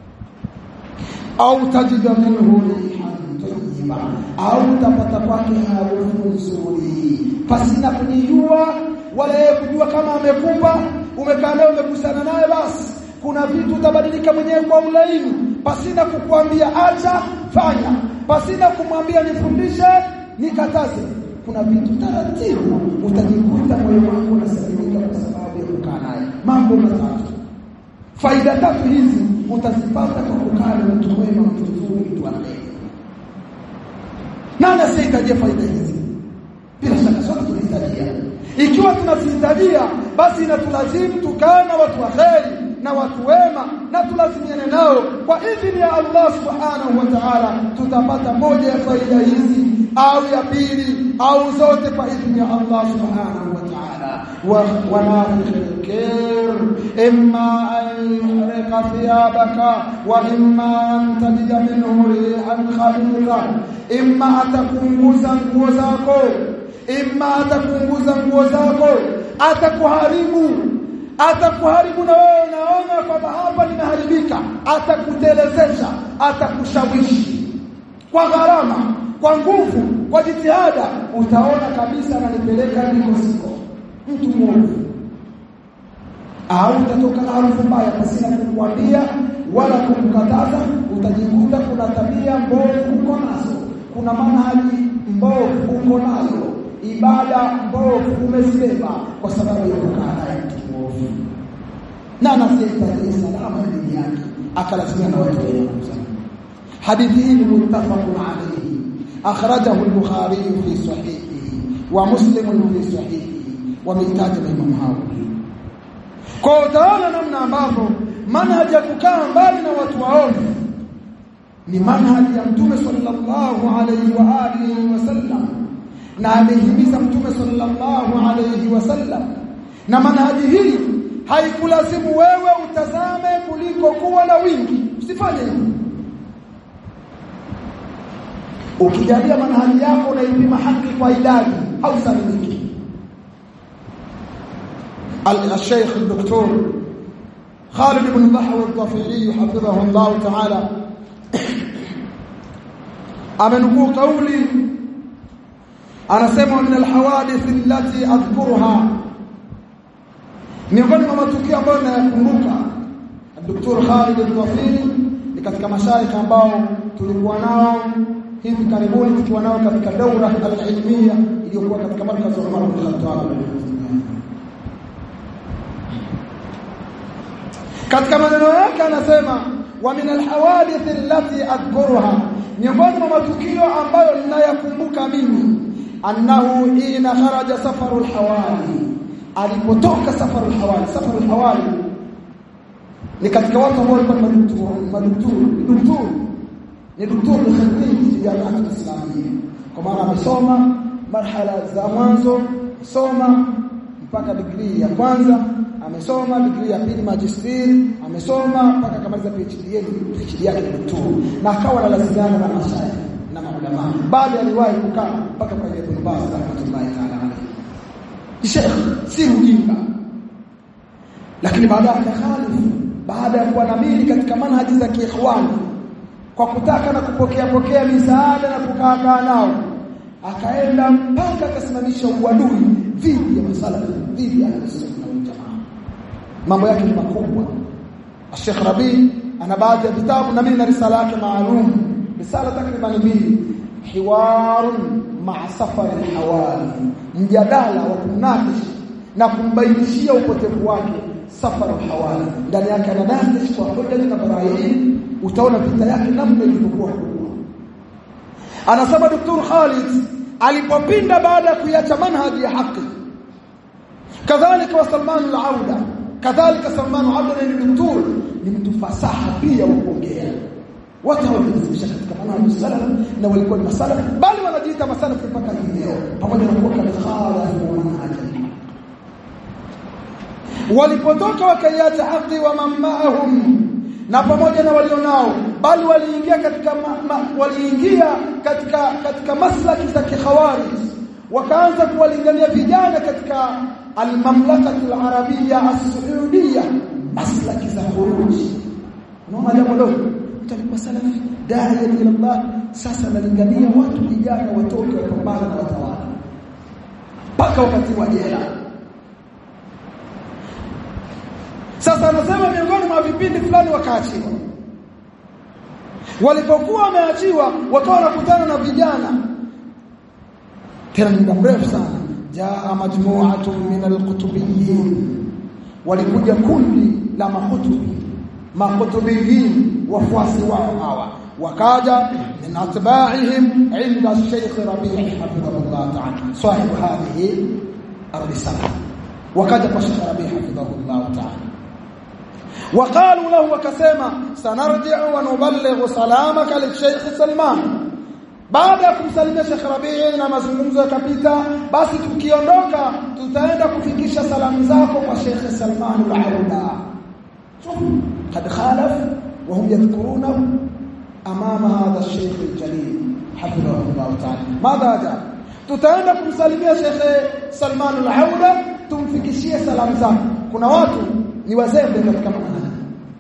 Speaker 1: au tajida minhu rihan tayyiba au utapata kwake harufu nzuri pasina kujijua wala yeye kujua kama amekupa umekaa naye umekusana naye basi kuna vitu utabadilika mwenyewe kwa ulaini pasina kukuambia acha fanya pasina kumwambia nifundishe nikataze kuna vitu taratibu utajikuta moyo wako unasalimika kwa sababu ya kukaa naye mambo matatu faida tatu hizi utazipata kwa kukaa na mtu mwema mtu mzuri mtu anayeye nani asihitajia faida hizi bila shaka sote tunahitajia ikiwa tunazihitajia basi inatulazimu tukae na watu waheri na watu wema na tulazimiane nao kwa idhini ya Allah subhanahu wa ta'ala tutapata moja ya faida hizi au ya pili au zote kwa idhini ya Allah subhanahu wa ta'ala wa nafikhil kir imma an yuhrika thiyabaka wa imma an tajida minhu rihan khabitha imma atakunguza nguo zako imma atakunguza nguo zako atakuharibu atakuharibu na wewe unaona kwamba hapa nimeharibika atakutelezesha atakushawishi kwa gharama kwa nguvu kwa jitihada utaona kabisa ananipeleka ndiko siko mtu mwovu au utatoka na harufu mbaya pasina kumwambia wala kumkataza utajikuta kuna tabia mbovu uko nazo kuna manhaji mbovu uko nayo ibada mbovu umezibeba kwa sababu ya kukaa naye mtu mwovu na anasihitaji salama ya dini yake akalazimia na watu wenye hadithi hii ni muttafaqun alayhi akhrajahu al-bukhari fi sahihihi wa muslim fi sahihihi wamehitaja maimamu hao kwa utaona namna ambavyo manhaji ya kukaa mbali na watu waovu ni manhaji ya mtume sallallahu alayhi wa alihi wasallam na amehimiza mtume sallallahu alayhi wasallam na manhaji hii haikulazimu wewe utazame kuliko kuwa na wingi usifanye hivyo ukijalia manhaji yako unaipima haki kwa idadi au salimiki الشيخ الدكتور خالد بن بحر الطفيلي حفظه الله تعالى amenukuu kauli anasema min alhawadith allati adhkuruha miongoni mwa matukio ambayo nayakumbuka Dr. Khalid al-Dhafiri ni katika mashaikh ambao tulikuwa nao hivi karibuni tukiwa nao katika daura al-ilmiya iliyokuwa katika markaz wa Umar bin Khattab katika maneno yake anasema wa min alhawadith allati adhkuruha miongoni mwa matukio ambayo ninayakumbuka mimi annahu ina kharaja safaru alhawali alipotoka safaru alhawali safaru alhawali ni katika watu ambao walikuwa madukturu madukturu dukturu ni dukturu khadiji ya jamii islamia kwa maana amesoma marhala za mwanzo soma mpaka degree ya kwanza amesoma degree ya pili magisteri amesoma mpaka akamaliza PhD yake PhD yake daktari na akawa analazimiana na mashaya na maulama baada aliwahi kukaa mpaka kwa Ibn Baz rahmatullahi ta'ala alayhi Sheikh si mjinga lakini baadaye akakhalifu baada ya kuwa namili katika manhaji za kiikhwani kwa kutaka na kupokea pokea misaada na kukaa kaa nao akaenda mpaka akasimamisha uadui dhidi ya masala dhidi ya sunna wal jamaa mambo yake ni makubwa Sheikh Rabi ana baadhi ya vitabu na mimi na risala yake maalum risala takriban mbili hiwarun ma'a safar al-hawali mjadala wa kumnakish na kumbainishia upotevu wake safar al-hawali ndani yake ananakish kwa hoja na barahin utaona vita yake namna ilivyokuwa kubwa anasema Dr. Khalid alipopinda baada ya kuiacha manhaji ya haki kadhalika wa Salman al-Auda kadhalika Salman Abdullah ibn Tul ni mtu fasaha pia wa kuongea watu walijifunza katika manhaji salaf na walikuwa ni masalaf bali wanajiita masalaf mpaka leo pamoja na kuwa katika khalafu manhaji walipotoka wakaiacha haki wa mamahum na pamoja na walionao bali waliingia katika ma, ma, waliingia katika katika maslaki za kikhawarij wakaanza kuwalingania vijana katika almamlakatu alarabia as-saudia maslaki za khuruji unaona jambo dogo mtu alikuwa salafi dai ila Allah sasa analingania watu vijana watoke wapambane na watawala mpaka wakati wa jela sasa anasema miongoni mwa vipindi fulani wakaachiwa walipokuwa wameachiwa wakawa wanakutana na vijana tena muda mrefu sana jaa majmu'atun min alqutubiyyin walikuja kundi la mahutubi mahutubiyin wafuasi wao hawa wakaja min atba'ihim inda Sheikh Rabi' hafidhahullah ta'ala sahibu hadhihi الرسالة وكذا الشيخ ربيع حفظه الله تعالى وقالوا له وكسما سنرجع ونبلغ سلامك للشيخ سلمان baada ya kumsalimia Sheikh Rabii na mazungumzo yakapita basi tukiondoka tutaenda kufikisha salamu zako kwa Sheikh Salman al-Auda قد خالف وهم يذكرونه امام هذا الشيخ الجليل حفظه الله تعالى ماذا جاء tutaenda kumsalimia Sheikh Salman al-Auda tumfikishie salamu zako kuna watu ni wazembe katika manhaji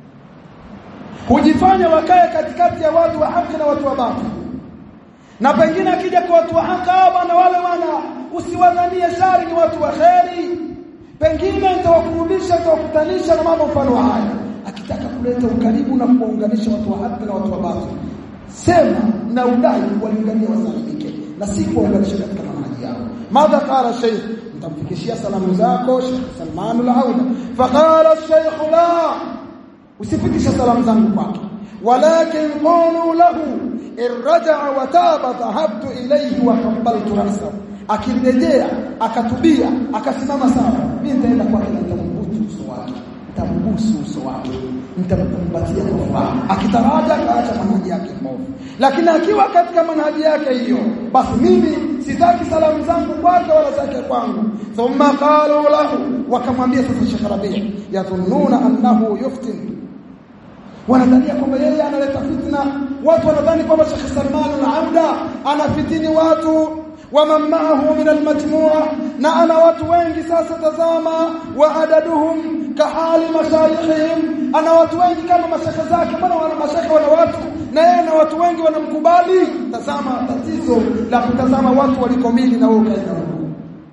Speaker 1: hujifanya wakae katikati ya watu wa haki na watu wa batili na pengine akija kwa watu wa haki bwana wale wana usiwadhanie shari ni watu wa kheri pengine nitawakurudisha nitawakutanisha na mambo mfano haya akitaka kuleta ukaribu na kuwaunganisha watu wa haki na watu wa batili sema na udai kuwalingania wasalimike na si kuwaunganisha katika manhaji yao madha qala shaykh nitamfikishia salamu zako Sheikh Salman al-Auda faqala shaykh la usifikisha salamu zangu kwake walakin qulu lahu irja'a wa taba dhahabtu ilayhi wa qabbaltu ra'sahu akirejea akatubia akasimama sawa mimi nitaenda kwake nitambusu uso wake nitambusu uso wake nitamkumbatia kwa furaha akitaraja akaacha manhaji yake mbovu lakini akiwa katika manhaji yake hiyo basi mimi sitaki salamu zangu kwake wala zake kwangu thumma qalu lahu wakamwambia sasa Sheikh Rabi' yadhunnuna annahu yuftin wanadhania kwamba yeye analeta fitna watu wanadhani kwamba Sheikh Salman al-Auda anafitini watu waman ma'ahu min al-majmu'a na ana watu wengi sasa tazama wa adaduhum kahali mashayikhihim ana watu wengi kama mashaka zake bwana wana mashaka wana watu na yeye na watu wengi wanamkubali tazama tatizo la kutazama watu walikomili na wewe ukaenda huko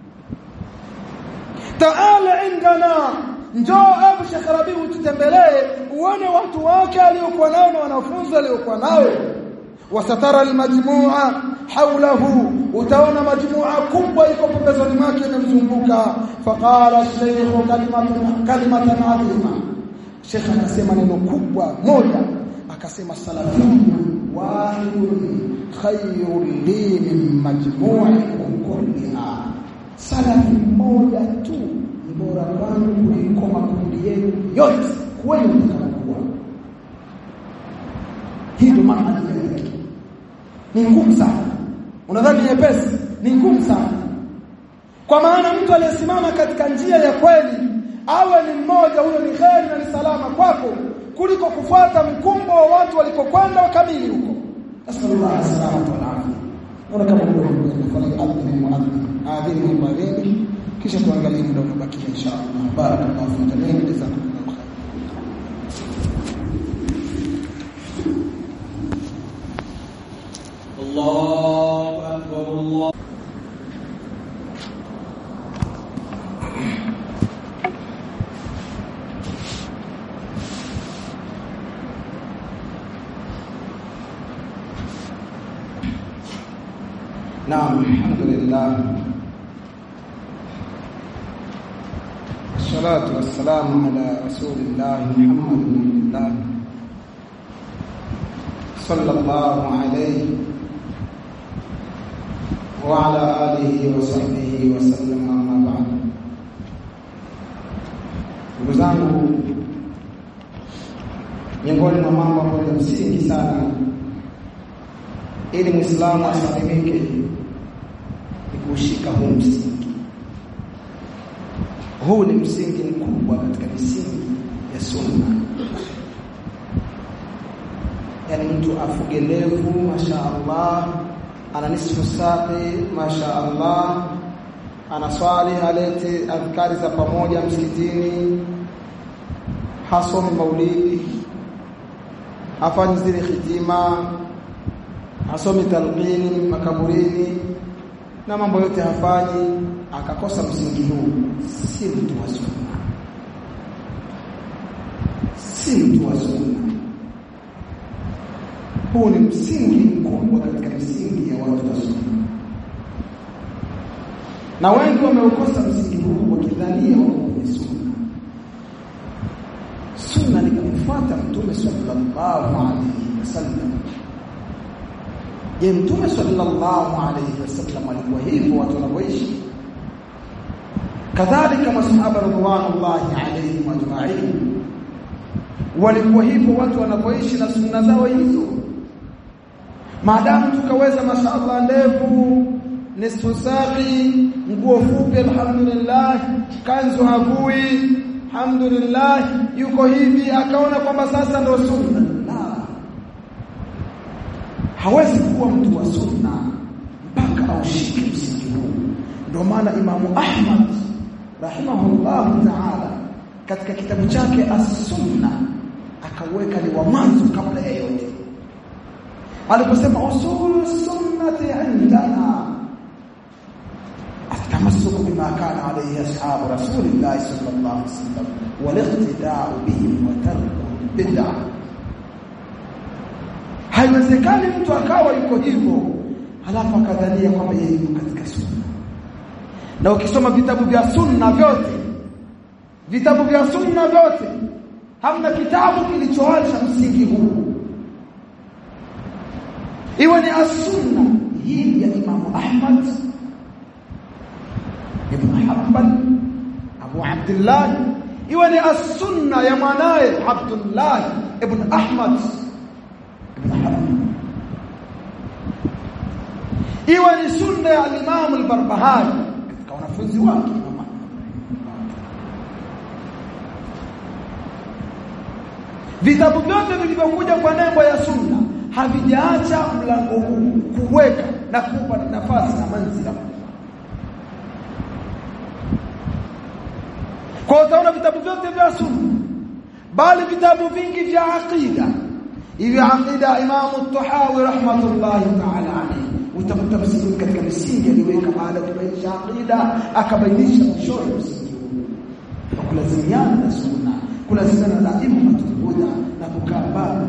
Speaker 1: taala indana njoo Abu Sheikh Rabi ututembelee uone watu wake aliokuwa nao na wanafunzi aliokuwa nao wasatara almajmu'a hawlahu utaona majmu'a kubwa iko pembezoni mwake inamzunguka faqala shaykh kalimatan kalimatan adhima Sheikh akasema neno kubwa moja akasema salafiyun wahidun khayrun li min majmu'ikum kulliha salafi moja tu ni bora kwangu kuliko makundi yenu yote kweli mtakapokuwa hii ndio maana yake ni ngumu sana unadhani nyepesi ni ngumu sana kwa maana mtu aliyesimama katika njia ya kweli awe ni mmoja huyo ni kheri na ni salama kwako kuliko kufuata mkumbo wa watu walikokwenda wakamili huko asallallahu alaihi wasallam naona kama ndio kwa adhini muadhini adhini muadhini kisha tuangalie muda unabakia inshallah barakallahu fi jamii jazakumullahu khair
Speaker 2: الله أكبر الله
Speaker 1: نعم الحمد لله الصلاة والسلام على رسول الله محمد بن الله صلى الله عليه وعلى آله وصحبه وسلم أما بعد ndugu zangu miongoni mwa mambo ambayo ni msingi sana ili Muislamu asalimike ni kushika huu msingi. Huu ni msingi mkubwa katika misingi ya sunna. Yaani mtu afuge ndevu, masha Allah, ana nisfu saqi, masha Allah, anaswali halete adhkari za pamoja msikitini, hasomi maulidi, hafanyi zile hitima, hasomi talqini makaburini na mambo yote hafanyi, akakosa msingi huu, si mtu wa sunna, si mtu wa sunna. Huu ni msingi mkubwa katika misingi ya watu wa sunna, na wengi wameukosa msingi huu wakidhania wako kwenye sunna. Sunna ni kumfuata Mtume sallallahu alaihi wasallam. Je, Mtume sallallahu alaihi wasallam alikuwa hivyo watu wanavyoishi? Kadhalika masahaba radhiallahu alaihim ajma'in walikuwa hivyo watu wanavyoishi na sunna zao hizo. Maadamu tukaweza mashaallah ndevu nisfu saqi, nguo fupi, alhamdulillah, kanzu havui, alhamdulillah, yuko hivi, akaona kwamba sasa ndio sunna. La, hawezi kuwa mtu wa sunna mpaka aushike msingi huu. Ndio maana Imamu Ahmad rahimahullahu ta'ala katika kitabu chake As-Sunna akaweka ni wa mwanzo kabla ya yote aliposema usulu sunnati indana التمسك بما كان عليه أصحاب رسول الله صلى الله عليه وسلم والاقتداء بهم وترك البدع haiwezekani mtu akawa yuko hivyo halafu akadhania kwamba yeye yuko katika sunna na ukisoma vitabu vya sunna vyote vitabu vya sunna vyote hamna kitabu kilichoacha msingi huu iwe ni as-sunna hii ya Imam Ahmad ibn Hanbal Abu Abdullah iwe ni as-sunna ya mwanaye Abdullah ibn Ahmad ibn Hanbal iwe ni sunna ya Imam al-Barbahari katika wanafunzi wake Imam Vitabu vyote vilivyokuja kwa nembo ya sunna havijaacha mlango huu kuweka na kupa nafasi na manzila. Kwa utaona vitabu vyote vya sunna, bali vitabu vingi vya aqida, hivi aqida Imamu Tahawi rahmatullahi ta'ala alayhi, utakuta msingi katika misingi aliweka baada ya kubainisha aqida, akabainisha mwishowe msingi huu na kulazimiana na sunna, kulazimiana na immatul huda na kukaa mbali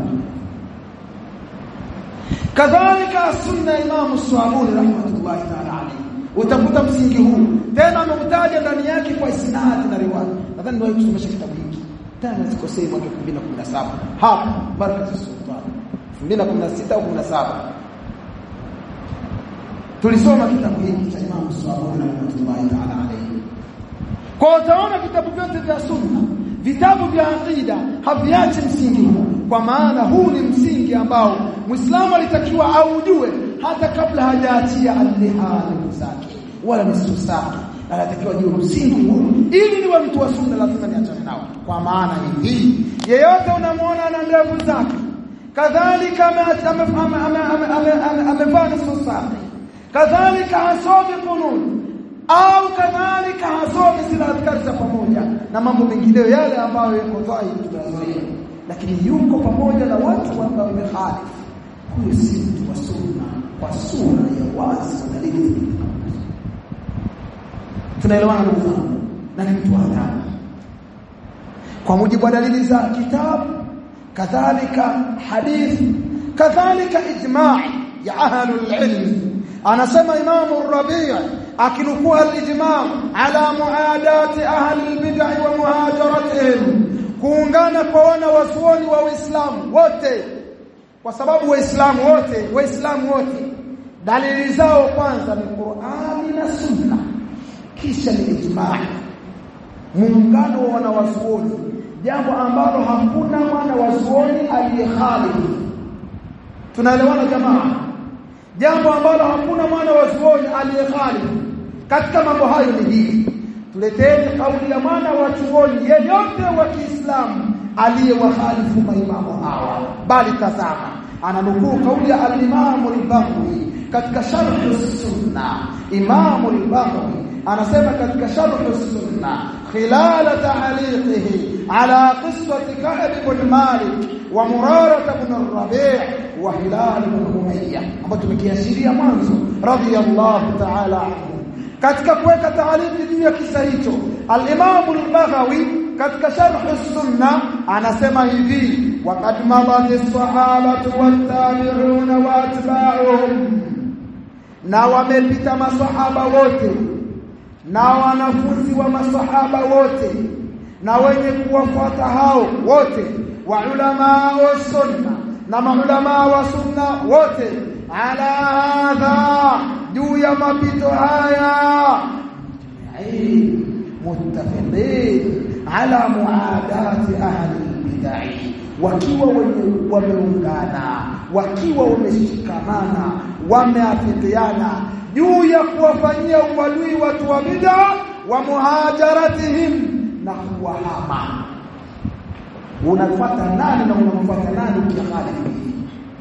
Speaker 1: kadhalika sunna Imam Swabuni rahmatullahi ta'ala alayhi utakuta msingi huu tena ameutaja ndani yake kwa isnadi na riwaya nadhani ndio tusomesha kitabu hiki tena sikosei mwaka 2017 hapa baraka sultan 2016 au 17 tulisoma kitabu hiki cha Imam Swabuni rahmatullahi ta'ala alayhi kwa utaona vitabu vyote vya sunna vitabu vya aqida haviachi msingi huu kwa maana huu ni msingi ambao Muislamu alitakiwa aujue hata kabla hajaachia al-lihan zake wala nusu zake anatakiwa juu msingi huu ili niwe mtu wa sunna lazima niachane nao kwa maana hii yeyote unamwona na ndevu zake kadhalika amevaa nusu zake kadhalika hasomi kununi au kadhalika hasomi zile adhkari za pamoja na mambo mengineyo yale ambayo yako dhahiri tunazoea lakini yuko pamoja na watu ambao wamehalifu huyo si mtu wa sunna kwa sura ya wazi na dalili tunaelewana ndugu zangu na ni mtu hatari kwa mujibu wa dalili za kitabu kadhalika hadithi kadhalika ijma' ya ahlul ilm anasema imamu rabi' akinukuu al-ijma' ala muadati ahli al-bid'ah wa muhajaratihim kuungana kwa wana wasuoni wa Uislamu wote kwa sababu waislamu wote waislamu wote dalili zao kwanza ni Qur'ani na Sunna kisha ni ijma' muungano wa wanawazuoni jambo ambalo hakuna mwana wazuoni aliyekhalifu tunaelewana jamaa jambo ambalo hakuna mwana wazuoni aliyekhalifu katika mambo hayo ni hili tuleteni kauli ya mwana wa chuoni yeyote wa Kiislamu aliyewakhalifu maimamu hawa bali tazama ananukuu kauli ya al-Imam al-Baghawi katika sharh sunna Imam al-Baghawi anasema katika sharh sunna khilal ta'liqihi ala qissati Ka'b ibn Malik wa Murara ibn Rabi' wa Hilal ibn Umayyah ambapo tumekiashiria mwanzo radiyallahu ta'ala anhu katika kuweka taaliki juu ya kisa hicho al-Imam al-Baghawi katika sharh sunna anasema hivi waqad madat as-sahabatu wat-tabi'una wa atba'uhum na wamepita masahaba wote na wanafunzi wa masahaba wote na wenye kuwafuata hao wote wa ulama wa sunna na maulama wa sunna wote ala hadha juu ya mapito haya muttafaqin ala muadati ahli bid'ah wakiwa wenye wameungana wakiwa wameshikamana wameafikiana juu ya kuwafanyia uadui watu wa bid'a wa muhajaratihim na kuwahama unafuata nani na unamfuata nani ukikhalifu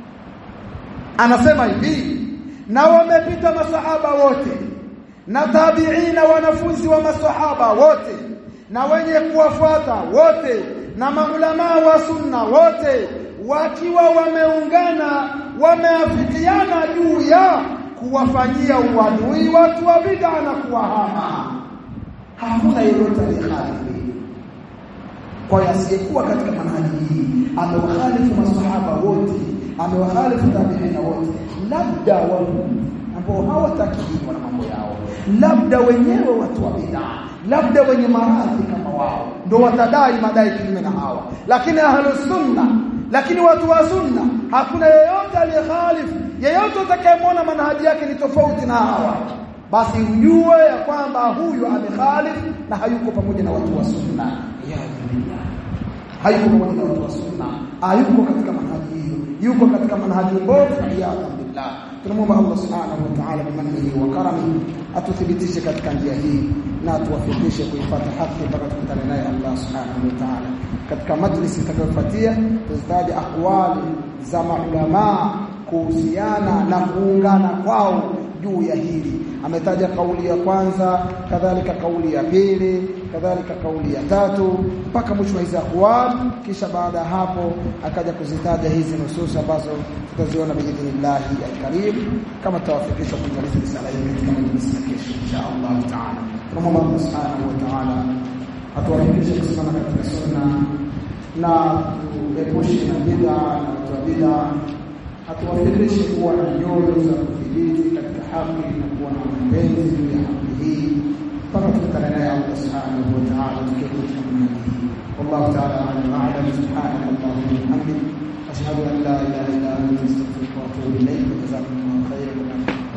Speaker 1: anasema hivi na wamepita masahaba wote na tabiina wanafunzi wa masahaba wote na wenye kuwafuata wote na maulama wa sunna wote wakiwa wameungana wameafikiana juu ya kuwafanyia uadui watu wa bid'a na kuwahama hakuna yeyote aliyekhalifu kwa hiyo asiyekuwa katika manhaji hii amewakhalifu masahaba wote amewakhalifu tabiina wote labda wao ambao hawatakiwa na mambo yao labda wenyewe watu wa bid'a labda wenye maradhi kama wao ndio watadai madai kinyume na hawa lakini ahlus sunna lakini watu wa sunna hakuna yeyote aliyekhalifu yeyote atakayemwona manhaji yake ni tofauti na hawa basi ujue ya kwamba huyu amekhalifu na hayuko pamoja na watu wa sunna ya hayuko pamoja na watu wa sunna hayuko katika manhaji hiyo yuko katika manhaji mbovu ya billah tunamwomba Allah subhanahu wa ta'ala bimannihi wa karamihi atuthibitishe katika njia hii na atuwafikishe kuifuata haki mpaka tukutane naye Allah subhanahu wa ta'ala katika majlisi itakayofuatia tuzitaje aqwali za maulama kuhusiana na kuungana kwao juu ya hili ametaja kauli ya kwanza kadhalika kauli ya pili kadhalika kauli ya tatu mpaka mwisho wa hizi aqwal kisha baada ya hapo akaja kuzitaja hizi nusus ambazo tutaziona biidhnillah alkarim kama tawafikisha kumaliza risala hii katika majlisi ya kesho insha Allah taala tunamwomba Allah subhanahu wa ta'ala atuwafikishe kusimama katika sunna na tuepushe na bid'a na watu wa bid'a atuwafikishe kuwa na nyoyo za kudhibiti katika haki na kuwa na mapenzi juu ya haki hii mpaka tukutane naye Allah subhanahu wa ta'ala tukikuta mnadi والله تعالى اعلم واعلم سبحانك اللهم وبحمدك اشهد ان لا اله الا انت استغفرك واتوب اليك جزاكم الله خيرا